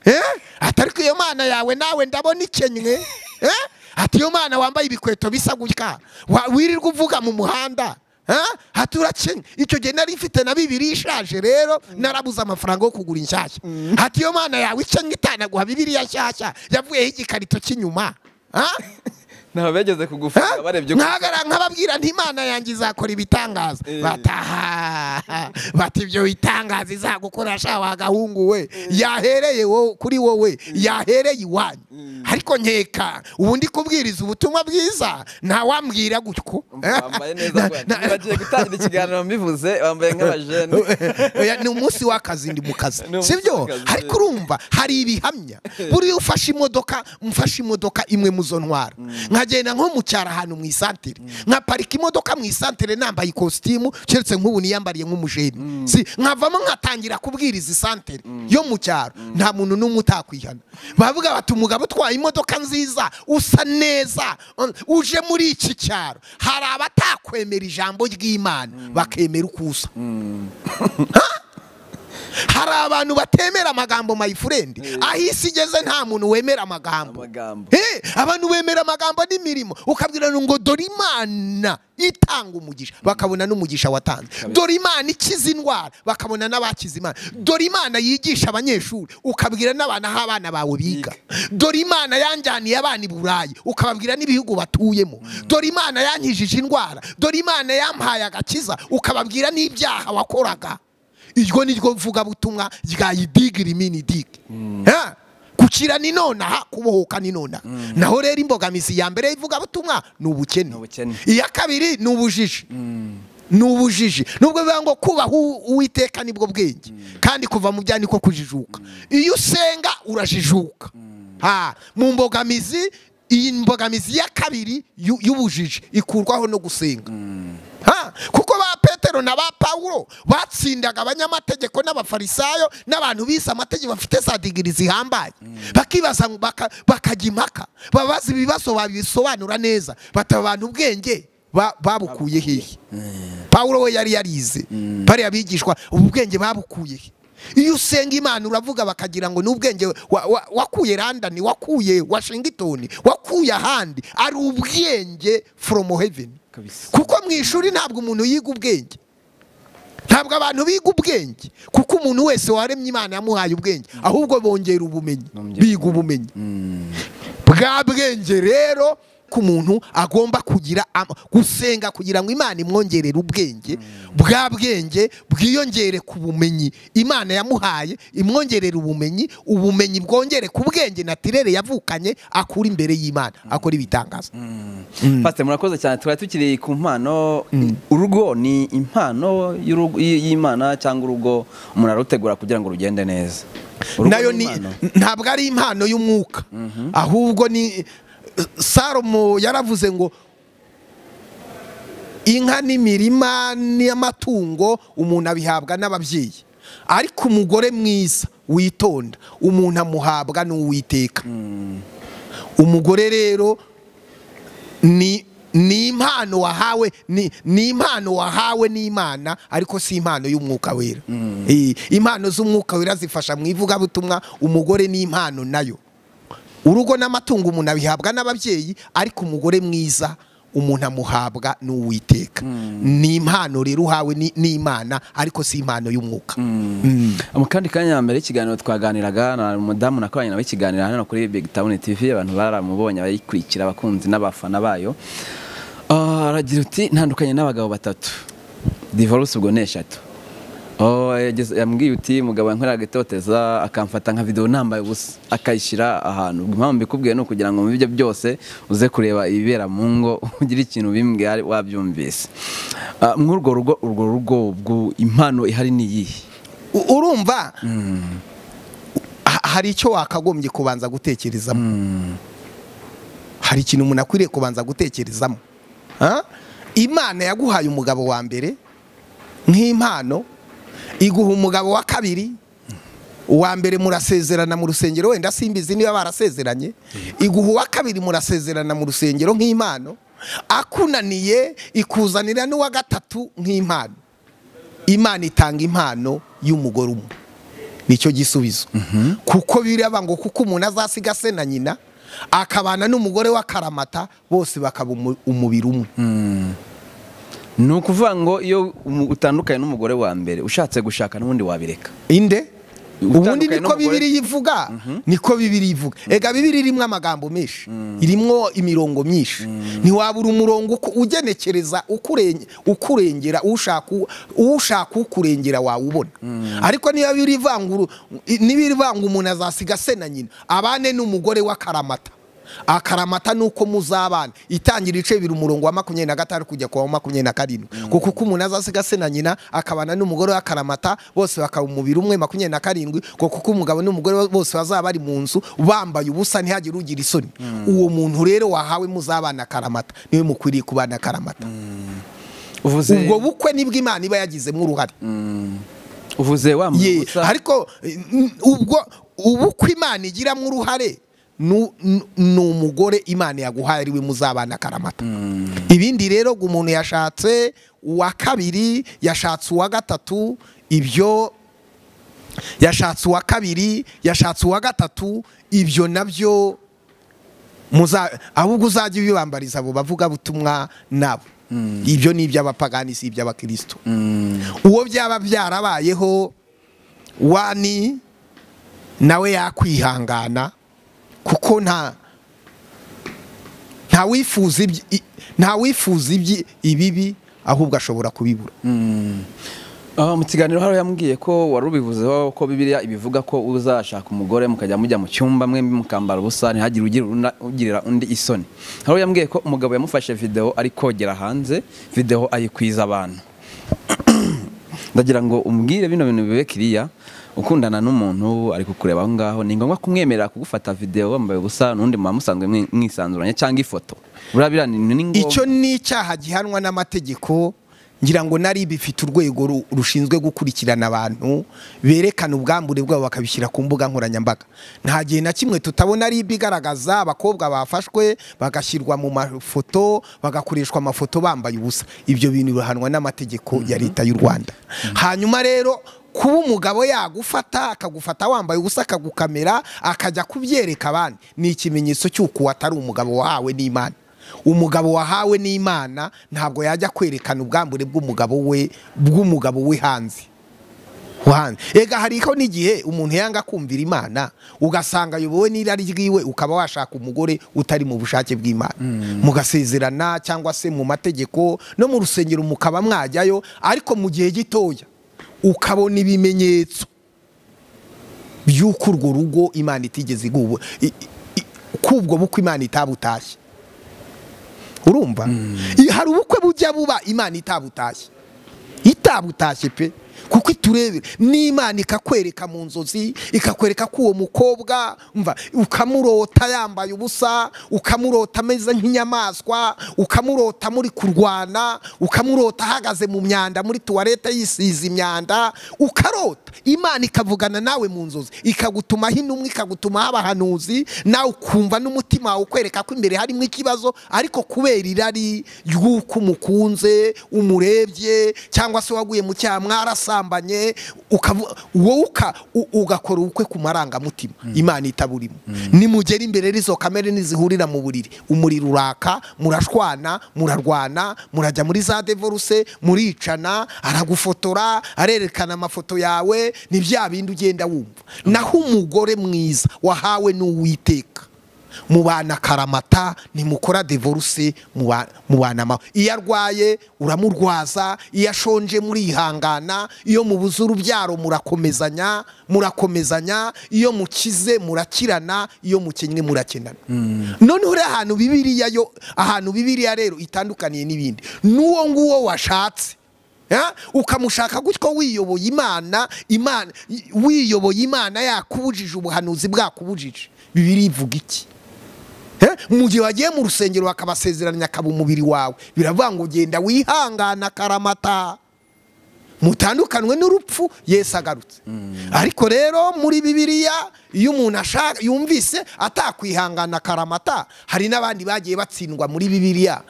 eh? ati ariko iyo mana yawe nawe ndabona ikenywe eh? ati iyo mwana wambaye ibikweto bisa gutya wa- wirirwa uvuga mu muhanda haturakenya icyo gihe nari mfite na bibiri ishaje rero narabuze amafaranga yo kugura inshyashya hati iyo mwana yawe icyo itanaguha bibiriya nshyashya yavuyeho igikarito cy'inyuma Ha? ntaho begeze kugufunga barebye uko nkagara nkababwira nti imana yanjye izakora ibitangaza bataha bati ibyo bitangaza izagukora sha wagahungu we yahereye wo- kuri wowe yahereye iwanyu ariko nkeka ubu ndi kubwiriza ubutumwa bwiza ntawambwira gutyo wambaye neza rwose bagiye gutangira ikiganiro mbivuze wambaye nk'abajene Oya, ni umunsi w'akazi ndi mu kazi Ni umunsi sibyo w'akazi. ariko urumva hari ibihamya buriya ufashe imodoka mfashe imodoka imwe mu zo ntwara nkagenda nko mu cyaro ahantu mu isantere nkaparika imodoka mu isantere nambaye ikositimu keretse nk'ubu niyambariye nk'umujeni si nkavamo nkatangira kubwiriza isantere yo mu cyaro nta muntu n'umwe utakwihana bavuga bati umugabo utwaye imodoka nziza usa neza um, uje muri iki cyaro hari abatakwemera ijambo ry'imana bakemera uko usa hari abantu batemera amagambo my friend aho isi igeze nta muntu wemera amagambo amagambo Eh, abantu bemera amagambo n'imirimo ukabwira ngo dore imana itanga umugisha bakabona n'umugisha watanze dore imana ikiza indwara bakabona n'abakiza imana dore imana yigisha abanyeshuri ukabwira n'abana aho abana bawe biga dore imana yanjyaniye abana i burayi ukababwira n'ibihugu batuyemo dore imana yankijije indwara dore imana yampaye agakiza ukababwira n'ibyaha wakoraga iryo ni ryo mvugabutumwa rya idigiri mini digi gukira ni nonaha kubohoka ni nonaha naho rero imbogamizi ya mbere y'ivugabutumwa ni ubukene Ni ubukene. iya kabiri ni ubujiji ni ubujiji nubwo bivuga ngo kubaha uw- uwiteka nibwo bwenge kandi kuva mu byaha niko kujijuka iyo usenga urajijuka Ha, mu mbogamizi iyi mbogamizi ya kabiri y'u- y'ubujiji ikurwaho no gusenga Ha, kuko ba petero na ba pawulo batsindaga abanyamategeko n'abafarisayo n'abantu bise amategeko bafite za digiri zihambaye bakibaza ngo baka- bakajya impaka babaza ibibazo babisobanura neza bati aba bantu ubwenge ba- babukuye hehe pawulo we yari yarize bariya bigishwa ubu bwenge babukuye he iyo usenga imana uravuga bakagira ngo ni ubwenge wa- wa- wakuye randani wakuye washingitoni wakuye ahandi ari ubwenge foromu heveni kabisa kuko mu ishuri ntabwo umuntu yiga ubwenge ntabwo abantu biga ubwenge kuko umuntu wese waremye imana yamuhaye ubwenge ahubwo bongera ubumenyi Bongera biga ubumenyi bwa bwenge rero ko umuntu agomba kugira ama- gusenga kugira ngo imana imwongerere ubwenge bwa bwenge bwiyongere ku bumenyi imana yamuhaye imwongerere ubumenyi ubumenyi bwongere ku bwenge natirere yavukanye akura imbere y'imana akora ibitangaza Pastor murakoze cyane twari tukiri ku mpano urugo ni impano y'urugo- y- y'Imana cyangwa urugo umuntu arutegura kugira ngo rugende neza Urugo nayo ni impano. ntabwo ari impano y'umwuka ahubwo ni salomo yaravuze ngo inka n'imirima n'amatungo umuntu abihabwa n'ababyeyi ariko umugore mwiza witonda umuntu amuhabwa n'uwiteka umugore rero ni ni impano wahawe ni ni impano wahawe n'imana ariko si impano y'umwuka wera Eh, impano z'umwuka wera zifasha mu ivugabutumwa umugore ni impano nayo urugo n'amatungo umuntu abihabwa n'ababyeyi ariko umugore mwiza umuntu amuhabwa n'uwiteka ni impano rero uhawe ni- n'imana ariko si impano y'umwuka mu kandi kanya mbere y'ikiganiro twaganiraga na umudamu nakoranye nawe ikiganiro hano kuri Big Town TV abantu baramubonye abayikurikira abakunzi n'abafana bayo Ah, aragira uti ntandukanye n'abagabo batatu divorce ubwo ni eshatu Oh, yageze- yambwiye uti mugabo yankoreraga itoteza akamfata nka video nambaye ubusa akayishyira ahantu impamvu mbikubwiye ni ukugira ngo mu bibyo byose uze kureba ibibera mu ngo ugire ikintu bimbwira wabyumvise Ah, mw'urwo rugo urwo rugo ubwo impano ihari ni iyihe U- urumva ha- hari icyo wakagombye kubanza gutekerezamo hari ikintu umuntu akwiriye kubanza gutekerezamo Ah? imana yaguhaye umugabo wa mbere nk'impano iguha umugabo wa kabiri uwa mbere murasezerana mu rusengero wenda simbizi niba barasezeranye iguha uwa kabiri murasezerana mu rusengero nk'impano akunaniye ikuzanira n'uwa gatatu nk'impano imana itanga impano y'umugore umwe nicyo gisubizo kuko biraba ngo kuko umuntu azasiga se na nyina akabana n'umugore w'akaramata bose bakaba umu- umubiri umwe ni ukuvuga ngo iyo umu- utandukanye n'umugore wa mbere ushatse gushaka n'ubundi wabireka inde ubundi niko bibiri yivuga niko bibiri yivuga ega bibiri irimo amagambo menshi irimo imirongo myinshi ntiwabura umurongo ugenekereza ukurengera ushaka ukurengera wawubona ariko niba biri ivanga umuntu azasiga se na nyina abane n'umugore w'akaramata akaramata ni uko muzabana itangira ibice bibiri umurongo wa makumyabiri na gatanu kujya ku wa makumyabiri na karindwi kuko uko umuntu azasiga se na nyina akabana n'umugore w'akaramata bose bakaba umubiri umwe makumyabiri na karindwi kuko uko umugabo n'umugore bose bazaba bari mu nzu bambaye ubusa ntihagire ugira isoni uwo muntu rero wahawe muzabana akaramata niwe mukwiriye kubana akaramata ubwo bukwe nibwo imana iba yagizemo uruhare uvuze wambaye ubusa ariko ubwo ubukwe imana igiramo uruhare ni umugore imana yaguhaye ariwe muzabana akaramata ibindi rero ngo umuntu yashatse uwa kabiri yashatse uwa gatatu ibyo yashatse uwa kabiri yashatse uwa gatatu ibyo nabyo ahubwo uzajya ubibambariza abo bavugabutumwa nabo ibyo ni iby'abapagani si iby'abakirisitu uwo byaba byarabayeho wani nawe yakwihangana kuko nta ntawifuza ibibi ahubwo ashobora kubibura mu kiganiro hariya yambwiye ko wari ubivuzeho ko bibiriya ibivuga ko uzashaka umugore mukajya mujya mu cyumba mwembi mukambara ubusa ntihagire ugirira undi isoni hariya yambwiye ko umugabo yamufashe videwo ari kogera hanze videwo ayikwiza abantu ndagira ngo umbwire bino bintu bibe kiriya ukundana n'umuntu ari kukureba aho ngaho ni ngombwa kumwemerera kugufata videwo wambaye ubusa n'undi muba musanzwe mwisanzuranye cyangwa ifoto burabira ni ngombwa icyo ni icyaha gihanwa n'amategeko ngira ngo nari bifite urwego rushinzwe gukurikirana abantu berekana ubwambure bwabo bakabishyira ku mbuga nkoranyambaga nta gihe na kimwe tutabona ari igaragaza abakobwa bafashwe bagashyirwa mu mafoto bagakoreshwa amafoto bambaye ubusa ibyo bintu bihanwa n'amategeko ya leta y'u rwanda hanyuma rero kuba umugabo yagufata akagufata wambaye ubusa akagukamera akajya kubyereka abandi ni ikimenyetso cy'uko atari umugabo wahawe n'imana umugabo wahawe n'imana ntabwo yajya kwerekana ubwambure bw'umugabo we bw'umugabo we hanze ega hariho n'igihe umuntu yanga kumvira imana ugasanga ayobowe n'irari ryiwe ukaba washaka umugore utari mu bushake bw'imana mugasezerana cyangwa se mu mategeko no mu rusengero mukaba mwajyayo ariko mu gihe gitoya ukabona ibimenyetso by'uko urwo rugo imana itigeze igubu kubwo bukwe imana itabutashye urumva hari ubukwe bujya buba imana itabutashye itabutashye pe kuko iturebera n'imana ikakwereka mu nzozi ikakwereka ko uwo mukobwa mva ukamurota yambaye ubusa ukamurota ameze nk'inyamaswa ukamurota muri kurwana ukamurota ahagaze mu myanda muri tuwarete yisize imyanda ukarota imana ikavugana nawe mu nzozi ikagutumaho intumwa ikagutumaho abahanuzi nawe ukumva n'umutima wawe ukwereka ko imbere harimo ikibazo ariko kubera irari ry'uko umukunze umurebye cyangwa se waguye mu cyaha mwarasa wowe ugakora ubukwe ku marangamutima imana itaburimo nimugera imbere n'izo kamere ntizihurira mu buriri umuriro uraka murashwana murarwana murajya muri za devoruse muricana aragufotora arerekana amafoto yawe ni bya bindi ugenda wumva naho umugore mwiza wahawe n'uwiteka mubana akaramata nimukora devoruse mubana amahoro iyo arwaye uramurwaza iyo ashonje murihangana iyo mubuze urubyaro murakomezanya murakomezanya iyo mukize murakirana iyo mukennye murakenana noneho rero ahantu bibiriya yo ahantu bibiriya rero itandukaniye n'ibindi n'uwo nguwo washatse ukamushaka gutyo wiyoboye imana imana wiyoboye imana yakubujije ubuhanuzi bwakubujije bibiri ivuga iki mu gihe wagiye mu rusengero bakabasezeranya akaba umubiri wawe biravuga ngo genda wihangana akaramata mutandukanwe n'urupfu yesi agarutse ariko rero muri bibiriya iyo umuntu ashaka yumvise atakwihangana akaramata hari n'abandi bagiye batsindwa muri bibiriya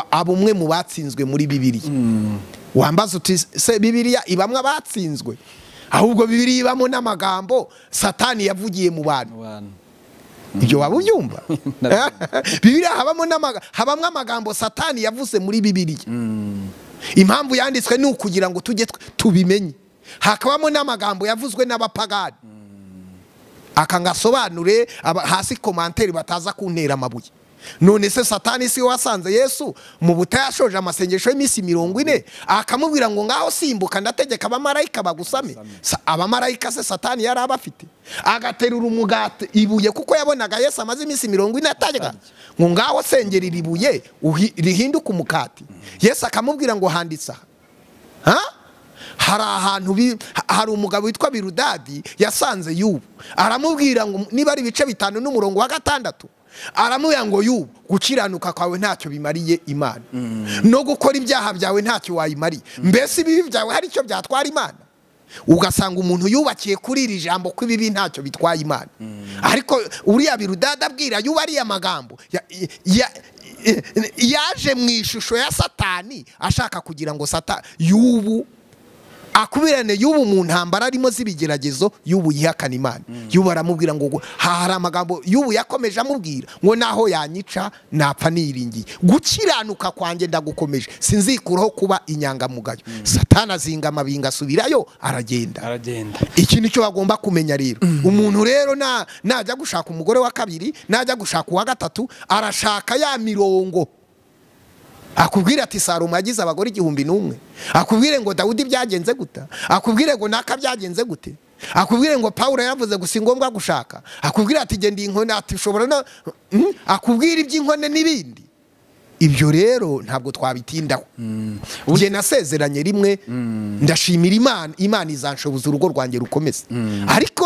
aba umwe mu batsinzwe muri bibiriya wambaza uti se bibiriya ibamwe abatsinzwe ahubwo bibiriya ibamo n'amagambo satani yavugiye mu bantu ibyo waba ubyumva bibiriya habamo amagambo satani yavuze muri bibiriya impamvu yanditswe ni ukugira ngo tujye tubimenye hakabamo n'amagambo yavuzwe n'abapagani aka ngasobanure aba- hasi komanteri bataza kuntera amabuye none se satani si we wasanze yesu mu butayashoje amasengesho y'iminsi mirongo ine akamubwira ngo ngaho simbuka ndategeka abamarayika bagusame Sa- abamarayika se satani yari abafite agaterura umugati ibuye kuko yabonaga yesu amaze iminsi mirongo ine atarya ngo ngaho sengera iri buye uhi- rihinduke umukati yesu akamubwira ngo handitse aha Ha? hari ahantu bi- ha- hari umugabo witwa birudadi yasanze yubu aramubwira ngo niba ari ibice bitanu n'umurongo wa gatandatu aramubwira ngo yubu gukiranuka kwawe ntacyo bimariye imana no gukora ibyaha byawe ntacyo wayimariye mbese ibibi byawe hari icyo byatwara imana ugasanga umuntu yubakiye kuri iri jambo ko ibibi ntacyo bitwaye imana ariko uriya birudadi abwira yuba ariya magambo ya- ya- yaje mu ishusho ya satani ashaka kugira ngo sata yubu akubirane yubu mu ntambara arimo z'ibigeragezo yubu yihakana imana yubu aramubwira ngo gu- ha- hari amagambo yubu yakomeje amubwira ngo naho yanyica napfa niringiye gukiranuka kwanjye ndagukomeje sinzikuraho kuba inyangamugayo satani azinga amabinga asubirayo aragenda aragenda iki nicyo bagomba kumenya rero umuntu rero na- najya gushaka umugore wa kabiri najya gushaka uwa gatatu arashaka ya mirongo akubwire ati sarumu yagize abagore igihumbi n'umwe akubwire ngo dawudi byagenze guta akubwire ngo naka byagenze gute akubwire ngo pawulo yaravuze gusa ingombwa gushaka akubwire ati genda iyi nkone ati ushobora no Mm, akubwire iby'inkone n'ibindi ibyo rero ntabwo twabitindaho njye nasezeranye rimwe ndashimira imana imana izanshoboza urugo rwanjye rukomeze ariko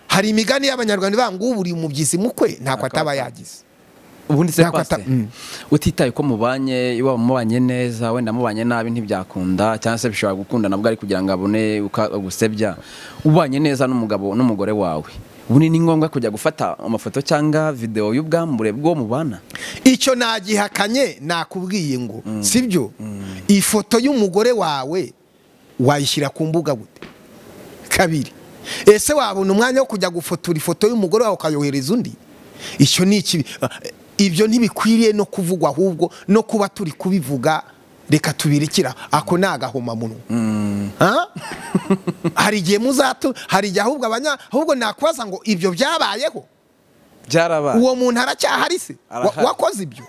hari imigani y'abanyarwanda ivuga ngo uburiye umubyizi mukwe ntabwo ataba yagize ubundi se Ntabwo pasite ata- Mm. utitaye ko mubanye iwaba mubanye neza wenda mubanye nabi ntibyakunda cyangwa se bishobora gukunda nabwo ari kugira ngo abone uka- agusebya ubanye neza n'umugabo n'umugore wawe ubundi ni ngombwa kujya gufata amafoto cyangwa videwo y'ubwambure bwo mubana icyo nagihakanye nakubwiye ngo sibyo ifoto y'umugore wawe wayishyira ku mbuga gute kabiri ese wabona umwanya wo kujya gufotora ifoto y'umugore wawe ukayohereza undi icyo ni ikibi ibyo ntibikwiriye no kuvugwa ahubwo no kuba turi kubivuga reka tubirikira ako ni agahomamunwa Ha? hari igihe muzatu hari igihe ahubwo abanya ahubwo nakubaza ngo ibyo byabayeho byarabaye uwo muntu aracyahari se Wa- Arahari. wakoze ibyo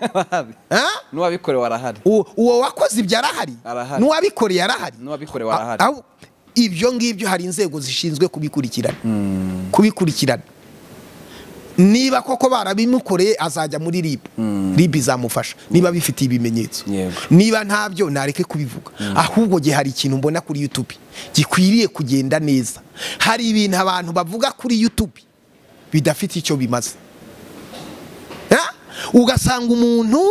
Ha? n'uwabikorewe arahari uwo uwo wakoze ibyo arahari Arahari. n'uwabikoreye arahari N'uwabikorewe A- arahari. aho- ibyo ngibyo hari inzego zishinzwe kubikurikirana kubikurikirana niba koko barabimukoreye azajya muri rib rib izamufasha niba bifitiye ibimenyetso Yego. niba ntabyo nareke kubivuga ahubwo gihe hari ikintu mbona kuri youtube gikwiriye kugenda neza hari ibintu abantu bavuga kuri youtube bidafite icyo bimaze Ha? ugasanga umuntu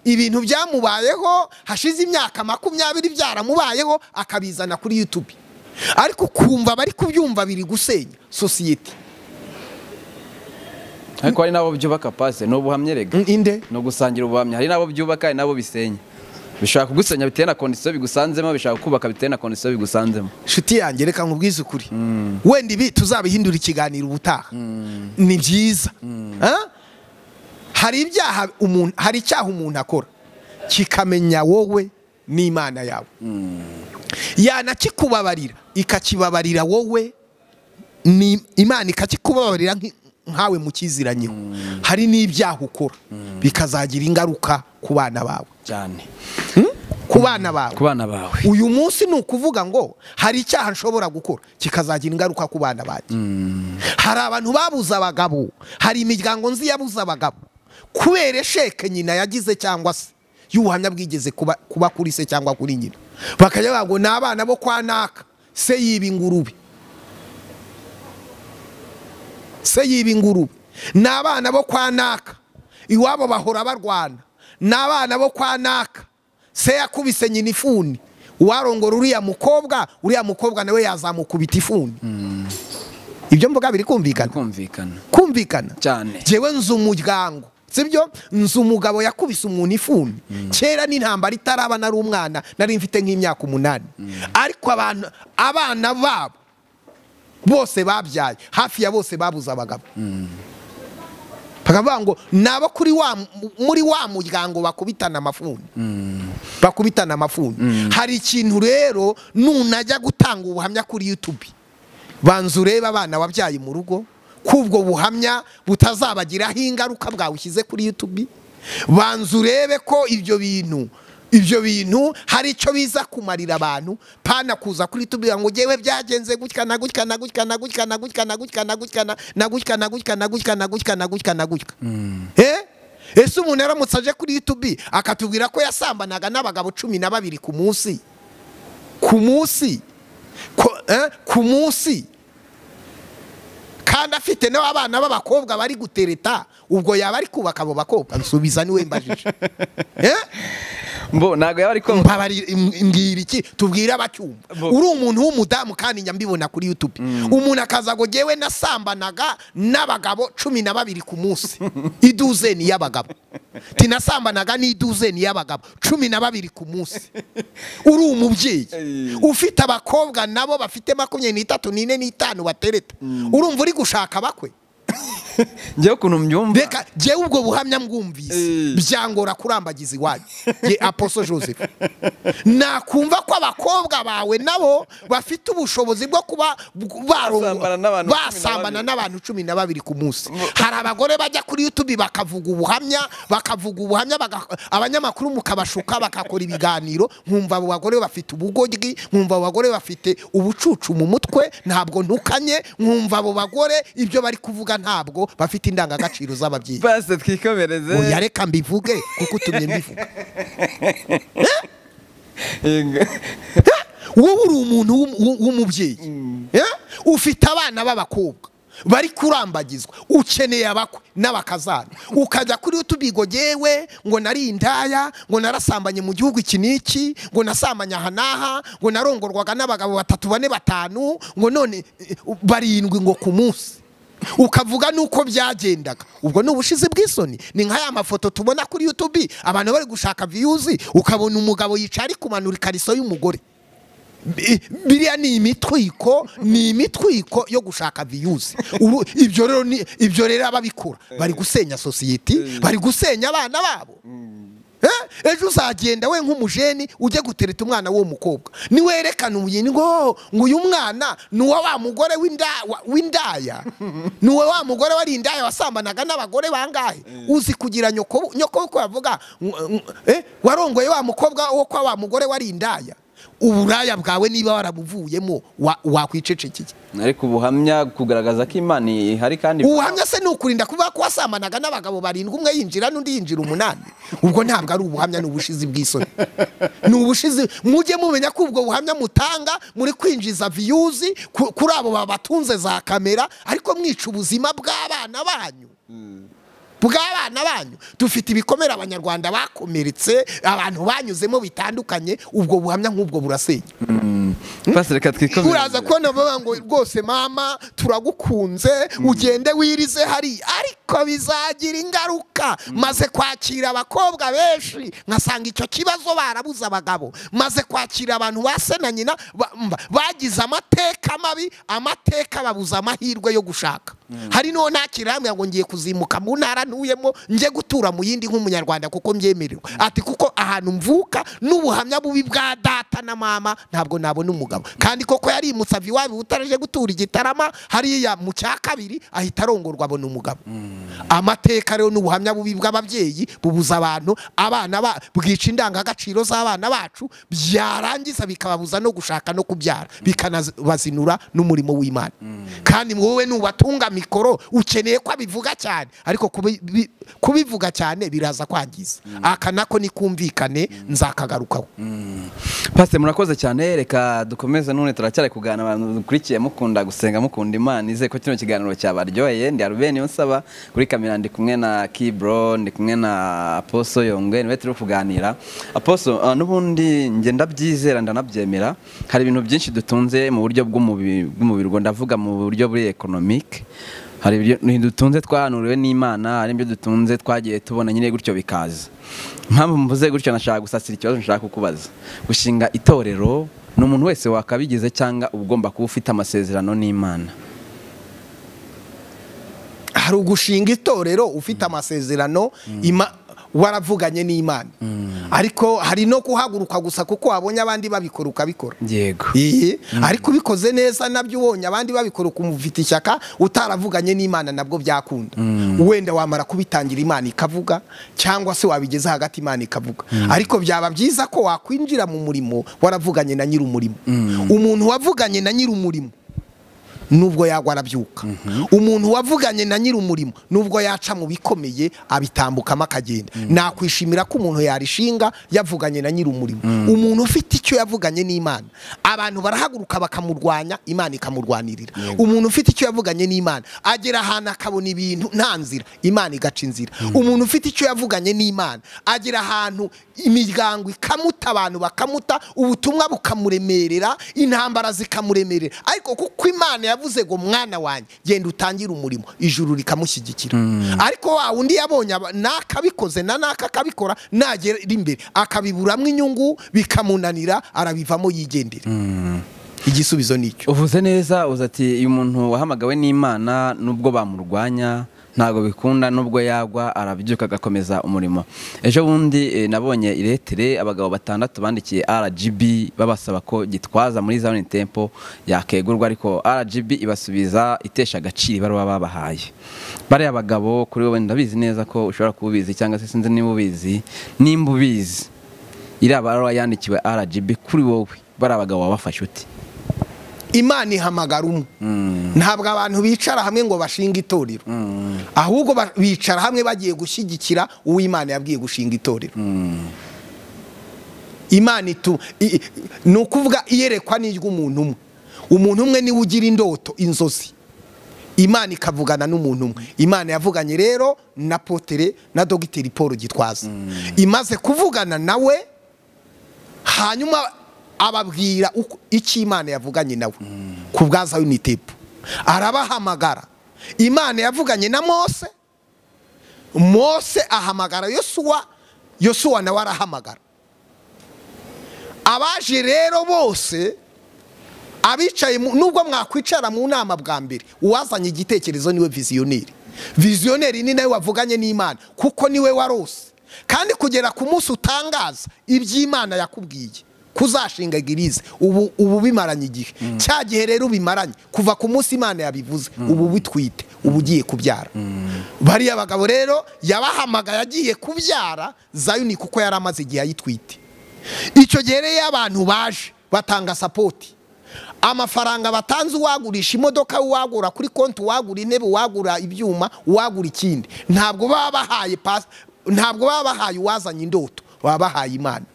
ibintu byamubayeho hashize imyaka makumyabiri byaramubayeho akabizana kuri youtube ariko ukumva bari kubyumva biri gusenya sosiyete ariko hari n'abo byubaka pasite ni ubuhamya rega Mm, inde ni ugusangira ubuhamya hari n'abo byubaka hari n'abo bisenya bishobora kugusenya bitewe na kondisiyo bigusanzemo bishobora kubaka bitewe na kondisiyo bigusanzemo nshuti yanjye reka nkubwize ukuri wenda ibi tuzabihindura ikiganiro ubutaha ni byiza Ha? hari ibyaha umuntu hari icyaha umuntu akora kikamenya wowe n'imana yawe yanakikubabarira ikakibabarira wowe ni imana ikakikubabarira nki- nkawe mu kiziranyeho hari n'ibyaha ukora bikazagira ingaruka ku bana bawe cyane ku bana bawe ku bana bawe uyu munsi ni ukuvuga ngo hari icyaha nshobora gukora kikazagira ingaruka ku bana banjye hari abantu babuze abagabo hari imiryango nzi yabuze abagabo kubera esheke nyina yagize cyangwa se y'ubuhamya bwigeze kuba, kuba kuri se cyangwa kuri nyina bakajya bavuga ngo ni abana bo kwa naka se yiba ingurube se yiba ingurube ni abana bo kwa naka iwabo bahora barwana ni abana bo kwa naka se yakubise nyina ifuni uwarongora uriya mukobwa uriya mukobwa nawe yazamukubita ifuni ibyo mvuga biri kumvikana kumvikana kumvikana Cyane. jewe nzi umuryango sibyo nzi umugabo yakubise umuntu ifuni kera n'intambara itaraba nari umwana nari mfite nk'imyaka umunani ariko abantu abana babo bose babyaye hafi ya bose babuze abagabo bakavuga ngo ni abo kuri wa muri wa muryango bakubitana amafuni bakubitana amafuni hari ikintu rero nunajya gutanga ubuhamya kuri yutubi banza urebe abana wabyaye mu rugo ko ubwo buhamya butazabagiraho ingaruka bwawushyize kuri yutubi banza urebe ko ibyo bintu ibyo bintu hari icyo biza kumarira abantu pana kuza kuri tubwira ngo ngewe byagenze gutya na gutya na gutya na gutya na gutya na gutya na gutya na gutya na gutya na gutya na gutya na gutya na gutya Eh? ese umuntu yaramutse aje kuri yutubi akatubwira ko yasambanaga n'abagabo cumi na babiri ku munsi ku munsi Ko- eh? ku munsi kandi afite n'abana b'abakobwa bari gutereta ubwo yaba ari kubaka abo bakobwa nsubiza niwe mbajije Eh? mbo ntabwo yaba ari ko Mbabari- im- mbwira iki tubwire abacyumva Bo- uri umuntu w'umudamu kandi njya mbibona kuri youtube umuntu akaza ngo ngewe nasambanaga n'abagabo cumi na babiri ku munsi iduzeni y'abagabo tinasambanaga n'iduzeni y'abagabo cumi na babiri ku munsi uri umubyeyi Ey. ufite abakobwa nabo bafite makumyabiri n'itatu n'ine n'itanu batereta urumva uri gushaka bakwe ngewe ukuntu mbyumva reka jyewe ubwo buhamya mwumvise Eh. byangora kurambagiza iwanyu ye aposo joseph nakumva ko abakobwa bawe nabo bafite ubushobozi bwo kuba barongo- Basambana basambana n'abantu cumi na babiri. n'abantu cumi na babiri ku munsi hari abagore bajya kuri youtube bakavuga ubuhamya bakavuga ubuhamya baga- abanyamakuru mukabashuka bakakora ibiganiro nkumva abo bagore bafite ubugoryi nkumva abo bagore bafite ubucucu mu mutwe ntabwo ntukanye nkumva abo bagore ibyo bari kuvuga ntabwo bafite indangagaciro z'ababyeyi basi twikomereze oya reka mbivuge kuko utumye mbivuga Yego. wowe uri umuntu w'um- w'u- w'umubyeyi Eh? ufite abana b'abakobwa bari kurambagizwa ukeneye abakwe n'abakazana ukajya kuri utubigo gewe ngo nari indaya ngo narasambanye mu gihugu iki n'iki ngo nasambanye aha n'aha ngo narongorwaga n'abagabo batatu bane batanu ngo none eh, barindwi ngo ku munsi ukavuga nuko byagendaga ubwo ni ubushizi bw'isoni ni nka ya mafoto tubona kuri youtube abantu bari gushaka viyuzi ukabona umugabo yicaye ari kumanura ikariso y'umugore Bi- biriya ni imitwiko ni imitwiko yo gushaka viyuzi Uru- ibyo rero ni- ibyo rero ababikora bari gusenya sosiyete bari gusenya abana babo Eh, ejo uzagenda we nk'umujeni ujye gutereta umwana w'uwo mukobwa niwerekana umugeni ngo ngo uyu mwana ni uwa wa mugore w'inda- wa- w'indaya ni uwa wa mugore wari indaya wasambanaga n'abagore bangahe uzi kugira nyoko nyoko ko yavuga ng- ng- eh, warongoye wa mukobwa wo kwa wa mugore wari indaya uburaya bwawe niba warabuvuyemo wa- wakwicecekeye ariko ubuhamya kugaragaza ko imana ihari kandi ubuhamya se ni ukurinda kuvuga ko wasambanaga n'abagabo barindwi umwe yinjira n'undi yinjira umunani ubwo ntabwo ari ubuhamya ni ubushizi bw'isoni ni ubushizi mujye mumenya ko ubwo buhamya mutanga muri kwinjiza viyuzi ku- kuri abo babatunze za kamera ariko mwica ubuzima bw'abana banyu bw'abana banyu dufite ibikomere abanyarwanda bakomeretse abantu banyuzemo bitandukanye ubwo buhamya nk'ubwo burasenya basi reka uraza twikomereze kubona bavuga ngo rwose mama turagukunze ugende wirize hari ariko bizagira ingaruka maze kwakira abakobwa benshi nkasanga icyo kibazo barabuze abagabo maze kwakira abantu ba se na nyina ba- mba- bagize amateka mabi amateka babuza amahirwe yo gushaka hari n'uwo ntakira hamwe ngo ngiye kuzimuka mu ntara ntuyemo njye gutura mu yindi nk'umunyarwanda kuko mbyemererwa ati kuko ahantu mvuka n'ubuhamya bubi bwa data na mama ntabwo nabona umugabo kandi koko yarimutse ava iwabo utaraje gutura igitarama hariya mu cya kabiri ahita arongorwa abona umugabo amateka rero n'ubuhamya bubi bw'ababyeyi bubuza abantu abana ba- bwica indangagaciro z'abana bacu byarangiza bikababuza no gushaka no kubyara bikanabazinura n'umurimo w'imana kandi wowe nubatunga mikoro ukeneye ko abivuga cyane ariko kubi- bi- kubivuga cyane biraza kwangiza aka nako nikumvikane nzakagarukaho pasite murakoze cyane reka dukomeze none turacyari kuganira abantu dukurikiye mukunda gusenga mukunda imana ize ko kino kiganiro cyabaryoheye ndi arubeni nsaba kuri kamera ndi kumwe na kibro ndi kumwe na aposo yongwe niwe turi kuganira aposo ah, n'ubundi njye ndabyizera ndanabyemera hari ibintu byinshi dutunze mu buryo bw'umubi- bw'umubiri ubwo ndavuga mu buryo buri economic hari ibyo dutunze twahanuriwe n'imana hari ibyo dutunze twagiye tubona nyine gutyo bikaza impamvu mvuze gutyo nashaka gusasira ikibazo nshaka kukubaza gushinga itorero ni umuntu wese wakabigize cyangwa uba ugomba kuba ufite amasezerano n'imana hari ugushinga itorero ufite amasezerano ima- waravuganye n'imana ariko hari no kuhaguruka gusa kuko wabonye abandi babikora ukabikora yego Iyi, ariko ubikoze neza nabyo ubonye abandi babikora ukumufite ishyaka utaravuganye n'imana nabwo byakunda wenda wamara kubitangira imana ikavuga cyangwa se wabigeza hagati imana ikavuga ariko byaba byiza ko wakwinjira mu murimo waravuganye na nyir'umurimo umuntu wavuganye na nyir'umurimo nubwo yagwa arabyuka umuntu wavuganye na nyir'umurimo nubwo yaca mu bikomeye abitambukamo akagenda nakwishimira ko umuntu yarishinga yavuganye na nyir'umurimo umuntu ufite icyo yavuganye n'imana abantu barahaguruka bakamurwanya imana ikamurwanirira umuntu ufite icyo yavuganye n'imana agera ahantu akabona ibintu nta nzira imana igaca inzira umuntu ufite icyo yavuganye n'imana agera ahantu imiryango ikamuta abantu bakamuta ubutumwa bukamuremerera intambara zikamuremerera ariko kuko imana yavuze ngo mwana wanjye genda utangire umurimo ijuru rikamushyigikira ariko wa wundi yabonye aba- n'akabikoze na n'aka akabikora nagera imbere akabiburamo inyungu bikamunanira arabivamo yigendera igisubizo ni icyo uvuze neza uza ati uyu muntu wahamagawe n'imana nubwo bamurwanya ntabwo bikunda nubwo yagwa arabyuka agakomeza umurimo ejo bundi eh, nabonye iretere abagabo batandatu bandikiye rgb babasaba ko gitwaza muri zone tempo yakegurwa ariko rgb ibasubiza itesha agaciro ibaruwa babahaye bariya bagabo kuri wowe ndabizi neza ko ushobora kubizi cyangwa se sinzi niba ubizi nimba ubizi iriya baruwa yandikiwe rgb kuri wowe bariya bagabo wabafashe uti imana ihamagara umwe ntabwo abantu bicara hamwe ngo bashinge itorero ahubwo ba- bicara hamwe bagiye gushyigikira uwo imana yabwiye gushinga itorero imana itu i- i- ni ukuvuga iyerekwa n'iry'umuntu umwe umuntu umwe niwe ugira indoto inzozi imana ikavugana n'umuntu umwe imana yavuganye rero na potere na dogiteri paul gitwaza imaze kuvugana nawe hanyuma ababwira uko- icyo imana yavuganye nawe ku bwaza unitepu arabahamagara imana yavuganye na mose mose ahamagara yosuwa yosuwa nawe arahamagara abaje rero bose abicaye mu- nubwo mwakwicara mu nama bwa mbere uwazanye igitekerezo niwe viziyoneri viziyoneri ni nawe wavuganye n'imana kuko niwe warose kandi kugera ku munsi utangaza iby'imana yakubwiye kuzashinga igirize ubu ubu bimaranye igihe cya gihe rero bimaranye kuva ku munsi imana yabivuze ubu bitwite ubu ugiye kubyara bariya bagabo rero yabahamagaye agiye kubyara zayuni kuko yari amaze igihe ayitwite icyo gihe rero iyo abantu baje batanga sapoti amafaranga batanze uwagurisha imodoka uwagura kuri konti uwagura intebe uwagura ibyuma uwagura ikindi ntabwo baba bahaye pas- ntabwo baba bahaye uwazanye indoto baba bahaye imana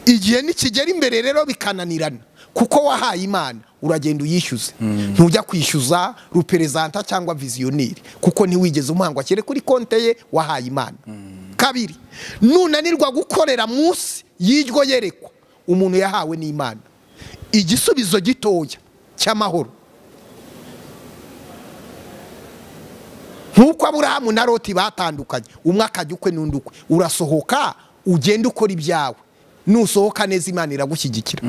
igihe nikigera imbere rero bikananirana kuko wahaye imana uragenda uyishyuze ntujya kwishyuza ruperezanta cyangwa viziyoneri kuko ntiwigeze umuhanga akere kuri konte ye wahaye imana kabiri nunanirwa gukorera munsi y'iryo yerekwa umuntu yahawe n'imana igisubizo gitoya cy'amahoro nk'uko aburahamu na loti batandukanye umwe akajya ukwe n'undi ukwe urasohoka ugenda ukora ibyawe nusohoka neza imana iragushyigikira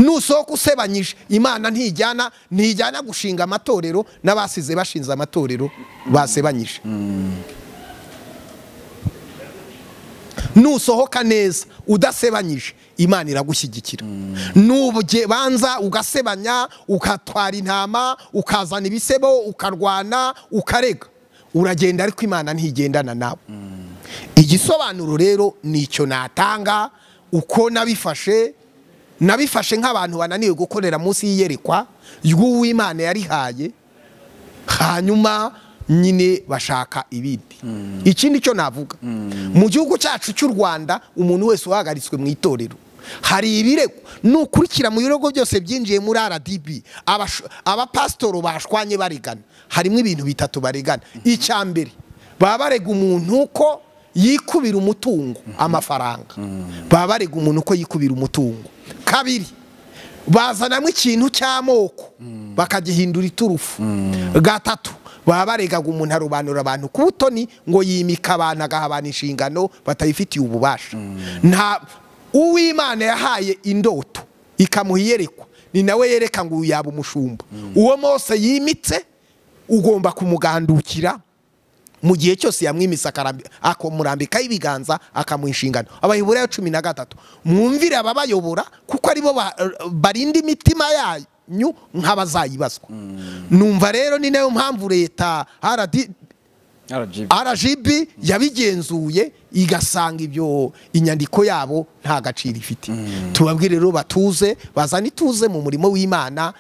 nusohoka usebanyije imana ntijyana ntijyana gushinga amatorero n'abasize bashinze amatorero basebanyije nusohoka neza udasebanyije imana iragushyigikira banza ugasebanya ugatwara intama ukazana ibisebo ukarwana ukarega uragenda ariko imana ntigendana nawe igisobanuro rero ni icyo natanga uko nabifashe nabifashe nk'abantu bananiwe gukorera munsi y'iyerekwa ry'uw'imana yarihaye hanyuma nyine bashaka ibindi ikindi cyo navuga mu gihugu cyacu cy'u rwanda umuntu wese uhagaritswe mu itorero hari ibirego nukurikira mu birego byose byinjiye muri rdb abash- abapasitoro bashwanye barigana harimo ibintu bitatu barigana icya mbere baba barega umuntu ko yikubira umutungo amafaranga baba barega umuntu ko yikubira umutungo kabiri bazanamo ikintu cy'amoko bakagihindura iturufu gatatu baba baregaga umuntu arobanura abantu ku butoni ngo yimika abantu agahabana inshingano batayifitiye ububasha nta uw'imana yahaye indoto ikamuha iyerekwa ni nawe yereka ngo uyu yaba umushumba uwo mose yimitse ugomba kumugandukira mu gihe cyose yamwimisa akamurambikaho ibiganza akamuha inshingano abayobora ya cumi na gatatu mwumvire ababayobora kuko aribo ba- barinda imitima yanyu nk'abazayibazwa numva rero ni nayo mpamvu leta RD RGB rgb yabigenzuye igasanga ibyo inyandiko yabo nta gaciro ifite tubabwire rero batuze bazane ituze mu murimo w'imana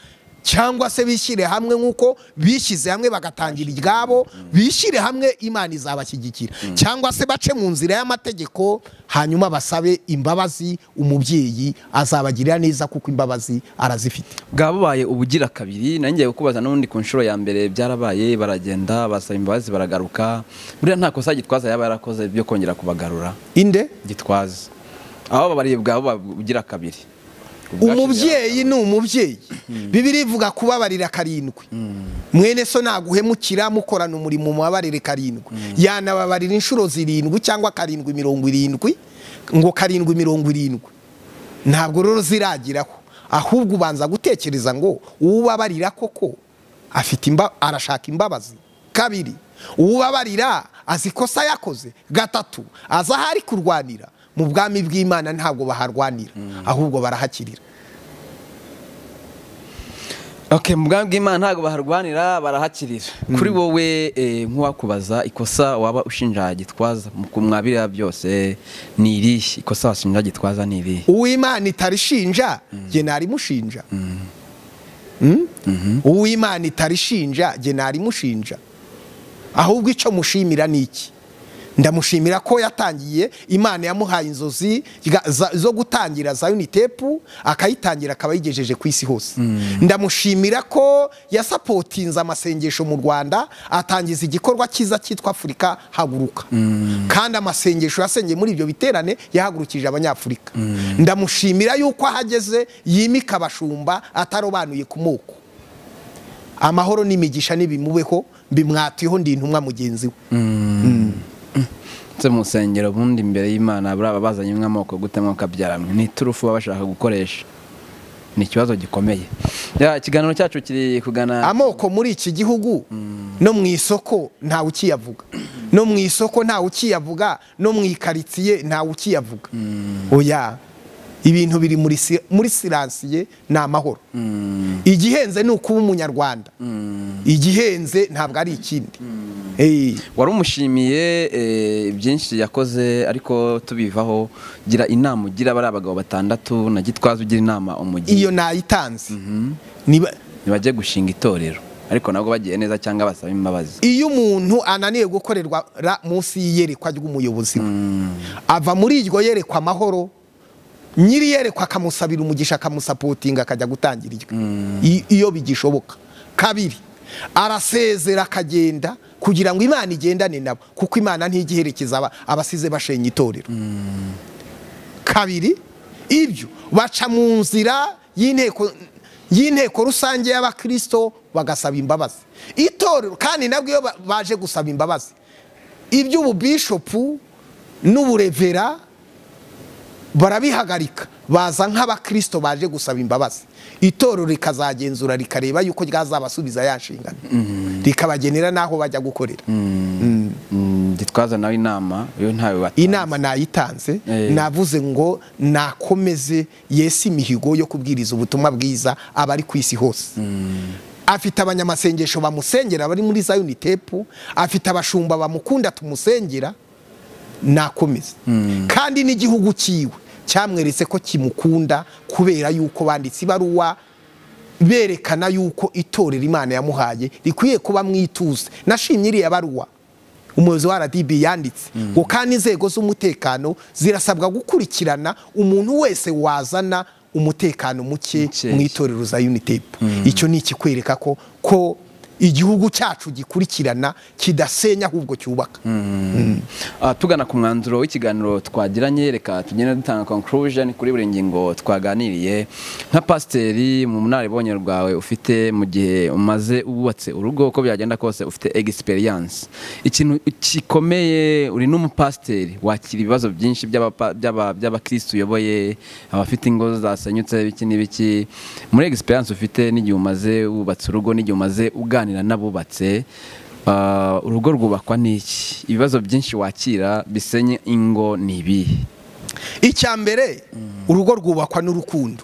cyangwa se bishyire hamwe nk'uko bishyize hamwe bagatangira iryabo bishyire hamwe imana izabashyigikira cyangwa se bace mu nzira y'amategeko hanyuma basabe imbabazi umubyeyi azabagirira neza kuko imbabazi arazifite bwabaye ubugira kabiri nanjye kubaza n'ubundi ku nshuro ya mbere byarabaye baragenda basaba imbabazi baragaruka buriya nta kosa gitwaza yaba yarakoze byo kongera kubagarura inde gitwaza aho babaribwa aho babugira kabiri umubyeyi ni umubyeyi bibiri ivuga kubabarira karindwi mwene so naguhemukira mukorana umurimo mubabarire karindwi yanababarira inshuro zirindwi cyangwa karindwi mirongo irindwi ngo karindwi mirongo irindwi ntabwo rero ziragiraho ahubwo ubanza gutekereza ngo ubabarira koko afite imba arashaka imbabazi kabiri ubabarira azi ikosa yakoze gatatu azi aho ari kurwanira mu bwami bw'imana ntabwo baharwanira ahubwo barahakirira Okay, mu bwami bw'Imana ntabwo baharwanira barahakirira kuri wowe eh, nk'uwakubaza ikosa waba ushinja gitwaza mu kumwabira byose ni irihe ikosa washinja gitwaza ni irihe uw'imana itarishinja jye narimushinja Mm? uw'imana itarishinja jye narimushinja ahubwo icyo mushimira ni iki ndamushimira ko yatangiye imana yamuhaye inzozi ga- za- zo gutangira zayoni tepu akayitangira akaba yigejeje ku isi hose ndamushimira ko yasapotinze amasengesho mu rwanda atangiza igikorwa cyiza cyitwa afurika haguruka kandi amasengesho yasengeye muri ibyo biterane yahagurukije abanyafurika ndamushimira yuko ahageze yimika abashumba atarobanuye ku moko amahoro n'imigisha n'ibimubeho bimwatiyeho ndi intumwa mugenzi we ndetse mu rusengero ubundi imbere y'imana buriya baba bazanye amoko gute mwuka byaramwe ni iturufu baba bashaka gukoresha ni ikibazo gikomeye Ya, ikiganiro cyacu kiri kugana amoko muri iki gihugu no mu isoko ntawe ukiyavuga no mu isoko ntawe ukiyavuga no mu ikaritsiye ntawe ukiyavuga oya ibintu biri muri si- muri siransiye ni amahoro igihenze ni ukuba umunyarwanda igihenze ntabwo ari ikindi Eh, wari umushimiye eh, byinshi yakoze ariko tubivaho gira inama ugira bariya abagabo batandatu na gitwaza ugira inama umugiye iyo nayitanze Niba- ntibajye gushinga itorero ariko nabwo bagiye neza cyangwa basaba imbabazi iyo umuntu ananiwe gukorerwa ra- munsi y'iyerekwa ry'umuyobozi we ava muri iryo yerekwa amahoro nyiri yerekwa akamusabira umugisha akamusapotinga akajya gutangira iryo I- iyo bigishoboka kabiri arasezera akagenda kugira ngo imana igendane nabo kuko imana ntigiherekeza aba- abasize bashenya itorero kabiri ibyo baca mu nzira y'inteko y'inteko rusange y'abakristo bagasaba imbabazi itorero kandi nabwo iyo ba- baje gusaba imbabazi iby'ububishopu n'uburevera barabihagarika baza nk'abakristo baje gusaba imbabazi itorero rikazagenzura rikareba yuko ryazabasubiza ya nshingano rikabagenera n'aho bajya gukorera Mm, gitwaza nawe inama yo ntawe watanze. inama nayitanze Eh. navuze ngo nakomeze yesi imihigo yo kubwiriza ubutumwa bwiza abari ku isi hose afite abanyamasengesho bamusengera bari muri zayoni tepu afite abashumba bamukunda tumusengera nakomeze kandi n'igihugu cyiwe cyamweretse ko kimukunda kubera yuko banditse ibaruwa berekana yuko itorero imana yamuhaye rikwiye kuba mwituze nashimye iriya baruwa umuyobozi wa rdb yanditse ngo kandi inzego z'umutekano zirasabwa gukurikirana umuntu wese wazana umutekano muke Mukeya. mu itorero za unitepu icyo ni ikikwereka ko ko igihugu cyacu gikurikirana kidasenya ahubwo cyubaka Ah, tugana ku mwanzuro w'ikiganiro twagiranye reka tugende dutanga conclusion kuri buri ngingo twaganiriye nka pasiteri mu bunararibonye rwawe ufite mu gihe umaze wubatse urugo uko byagenda kose ufite experience ikintu gikomeye uri n'umupasiteri wakira ibibazo byinshi by'abapa- by'aba- by'abakirisitu uyoboye abafite ingo zasenyutse biki n'ibiki muri experience ufite n'igihe umaze wubatse urugo n'igihe umaze uganira kuganira n'abubatse Ah, urugo rwubakwa n'iki ibibazo byinshi wakira bisenye ingo ni ibihe icya mbere urugo rwubakwa n'urukundo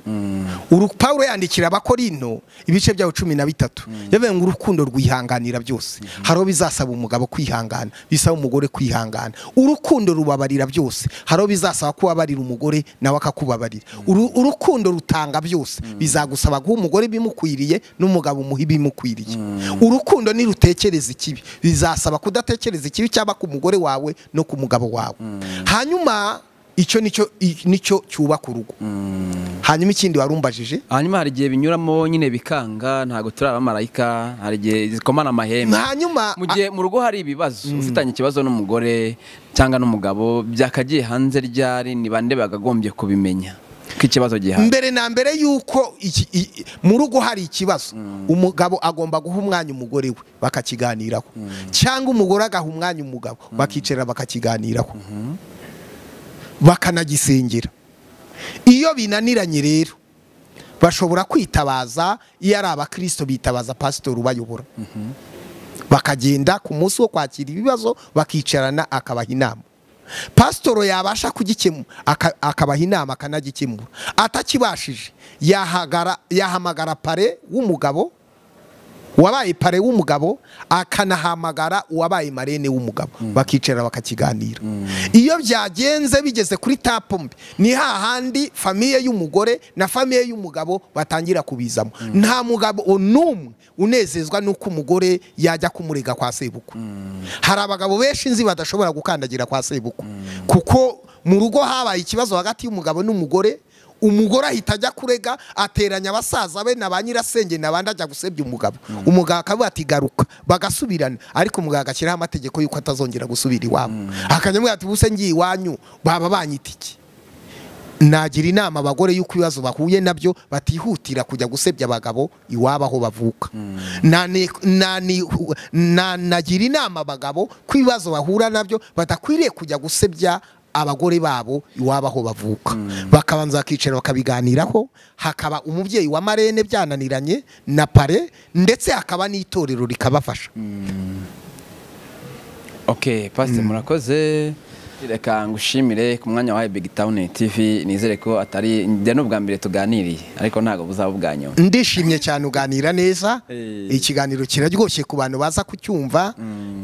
Uru- Pawulo yandikira abakorino ibice byaho cumi na bitatu yavuze ngo urukundo rwihanganira byose hari aho bizasaba umugabo kwihangana bisaba umugore kwihangana urukundo rubabarira byose hari aho bizasaba kubabarira umugore nawe akakubabarira Uru- urukundo rutanga byose bizagusaba guha umugore ibimukwiriye n'umugabo umuha ibimukwiriye urukundo nirutekereza ikibi bizasaba kudatekereza ikibi cyaba ku mugore wawe no ku mugabo wawe hanyuma icyo nicyo i- nicyo cyubaka urugo hanyuma ikindi warumbajije hanyuma hari igihe binyuramo nyine bikanga ntabwo turi abamarayika hari igihe zikomana amahembe hanyuma mu gihe mu rugo hari ibibazo ufitanye ikibazo n'umugore cyangwa n'umugabo byakagiye hanze ryari ni bande bagagombye kubimenya ko ikibazo gihari mbere na mbere yuko iki- i- mu rugo hari ikibazo umugabo agomba guha umwanya umugore we bakakiganiraho cyangwa umugore agaha umwanya umugabo bakicara bakakiganiraho bakanagisengera iyo binaniranye rero bashobora kwitabaza iyo ari abakristo bitabaza pasitori ubayobora bakagenda ku munsi wo kwakira ibibazo bakicarana akabaha inama pasitoro yabasha kugikemura aka- akabaha inama akanagikemura atakibashije yahagara- yahamagara pare w'umugabo uwabaye pare w'umugabo akanahamagara uwabaye marene w'umugabo bakicara bakakiganira iyo byagenze bigeze kuri tapu mbi ni hahandi famiye y'umugore na famiye y'umugabo batangira kubizamo nta mugabo n'umwe unezezwa n'uko umugore yajya kumurega kwa sebukwe hari abagabo benshi nzi badashobora gukandagira kwa sebukwe kuko mu rugo habaye ikibazo hagati y'umugabo n'umugore umugore ahita ajya kurega ateranya abasaza be na ba nyirasenge n'abandi ajya gusebya umugabo umugabo akavuga ati garuka bagasubirana ariko umugabo agashyiraho amategeko y'uko atazongera gusubira iwabo akajya amubwira ati ubuse ngiye iwanyu baba banyita iki nagira inama abagore y'uko ibibazo bahuye nabyo batihutira kujya gusebya abagabo iwabo aho bavuka Nani- nani- na- nagira inama abagabo ko ibibazo bahura nabyo badakwiriye kujya gusebya abagore babo iwabo aho bavuka bakabanza bakicara bakabiganiraho hakaba umubyeyi wa marene byananiranye na pare ndetse hakaba n'itorero rikabafasha ok pasite murakoze reka ngushimire ku mwanya wahaye big town tv nizere ko atari njya ni ubwa mbere tuganiriye ariko ntabwo buzaba ubwa nyuma ndishimye cyane uganira neza Eh. ikiganiro kiraryoshye ku bantu baza kucyumva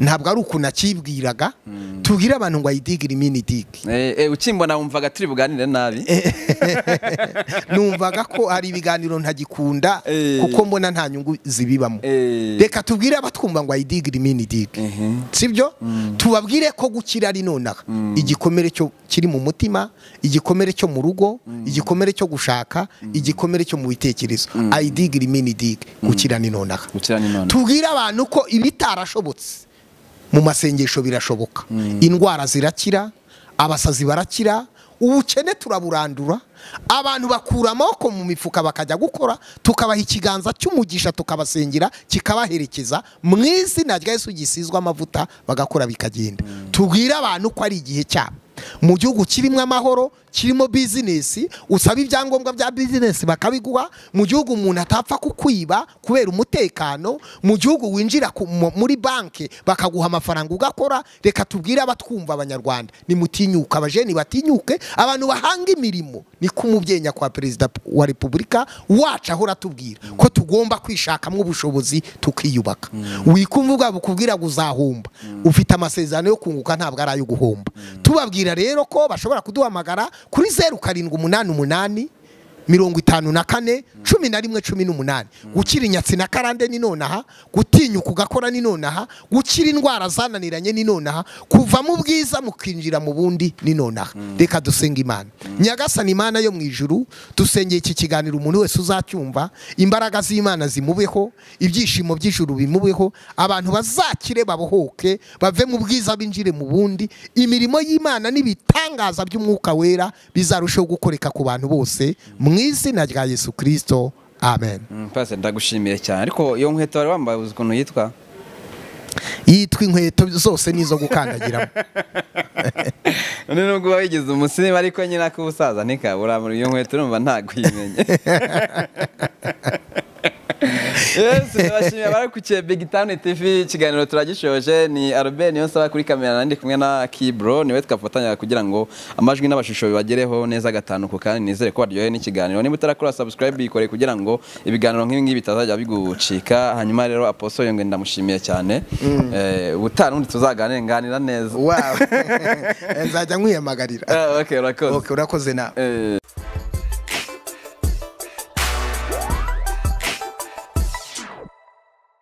ntabwo ari ukuntu akibwiraga tubwire abantu ngo ayidigire iminidigi Eh, eh, ukimbona wumvaga turi buganire nabi numvaga ko hari ibiganiro ntagikunda Eh. kuko mbona nta nyungu zibibamo Eh. reka tubwire abatwumva ngo ayidigire iminidigi sibyo tubabwire ko gukira ari nonaha igikomere cyo kiri mu mutima igikomere cyo mu rugo igikomere cyo gushaka igikomere cyo mu bitekerezo ayidigire iminidigi gukira ni nonaha gukira ni none tubwire abantu ko ibitarashobotse mu masengesho birashoboka indwara zirakira abasazi barakira ubukene turaburandura abantu bakura amaboko mu mifuka bakajya gukora tukabaha ikiganza cy'umugisha tukabasengera kikabaherekeza mu izina rya Yesu gisizwe amavuta bagakora bikagenda tubwire abantu ko ari igihe cyabo mu gihugu kirimo amahoro kirimo bizinesi usaba ibyangombwa bya bizinesi bakabiguha mu gihugu umuntu atapfa kukwiba kubera umutekano mu gihugu winjira ku- mu- muri banki bakaguha amafaranga ugakora reka tubwire abatwumva abanyarwanda nimutinyuke abajeni batinyuke abantu bahanga imirimo niko umubyeyi nyakubahwa perezida wa repubulika wacu ahora atubwira ko tugomba kwishakamo ubushobozi tukiyubaka wikumva ubwabo kubwira ngo uzahomba ufite amasezerano yo kunguka ntabwo ari ayo guhomba tubabwira rero ko bashobora kuduhamagara kuri zeru karindwi umunani umunani mirongo itanu na kane cumi na rimwe cumi n'umunani gukira inyatsi na karande ni nonaha gutinyuka ugakora ni nonaha gukira indwara zananiranye ni nonaha kuva mu bwiza mukinjira mu bundi ni nonaha reka dusenga imana nyagasani imana yo mu ijuru dusengeye iki kiganiro umuntu wese uzacyumva imbaraga z'imana zimubeho ibyishimo by'ijuru bimubeho abantu bazakire babohoke bave mu bwiza binjire mu bundi imirimo y'imana n'ibitangaza by'umwuka wera bizarushaho gukoreka ku bantu bose mu izina rya yesu kirisito amen Mm, pasite ndagushimiye cyane ariko iyo nkweto wari wambaye uzi ukuntu yitwa yitwa inkweto zose n'izo gukandagiramo none nubwo uba wigize umusirimu ariko nyine ak'ubusaza ntikabura muri iyo nkweto urumva ntabwo uyimenye yesu turabashimiye abari ku cye big town tv ikiganiro turagishoje ni albert niyo nsaba kuri kamera nandi kumwe na kibro niwe twafatanya kugira ngo amajwi n'amashusho bibagereho neza gatanuko kandi nizere ko baryohewe n'ikiganiro niba utarakora subscribe yikoreye kugira ngo ibiganiro nk'ibi ngibi bitazajya bigucika hanyuma rero aposo yongwe ndamushimiye cyane Eh, ubutaha n'ubundi tuzaganire nganira neza wawe nzajya nkwiyamagarira Ah, okay urakoze Okay, urakoze nawe Eh,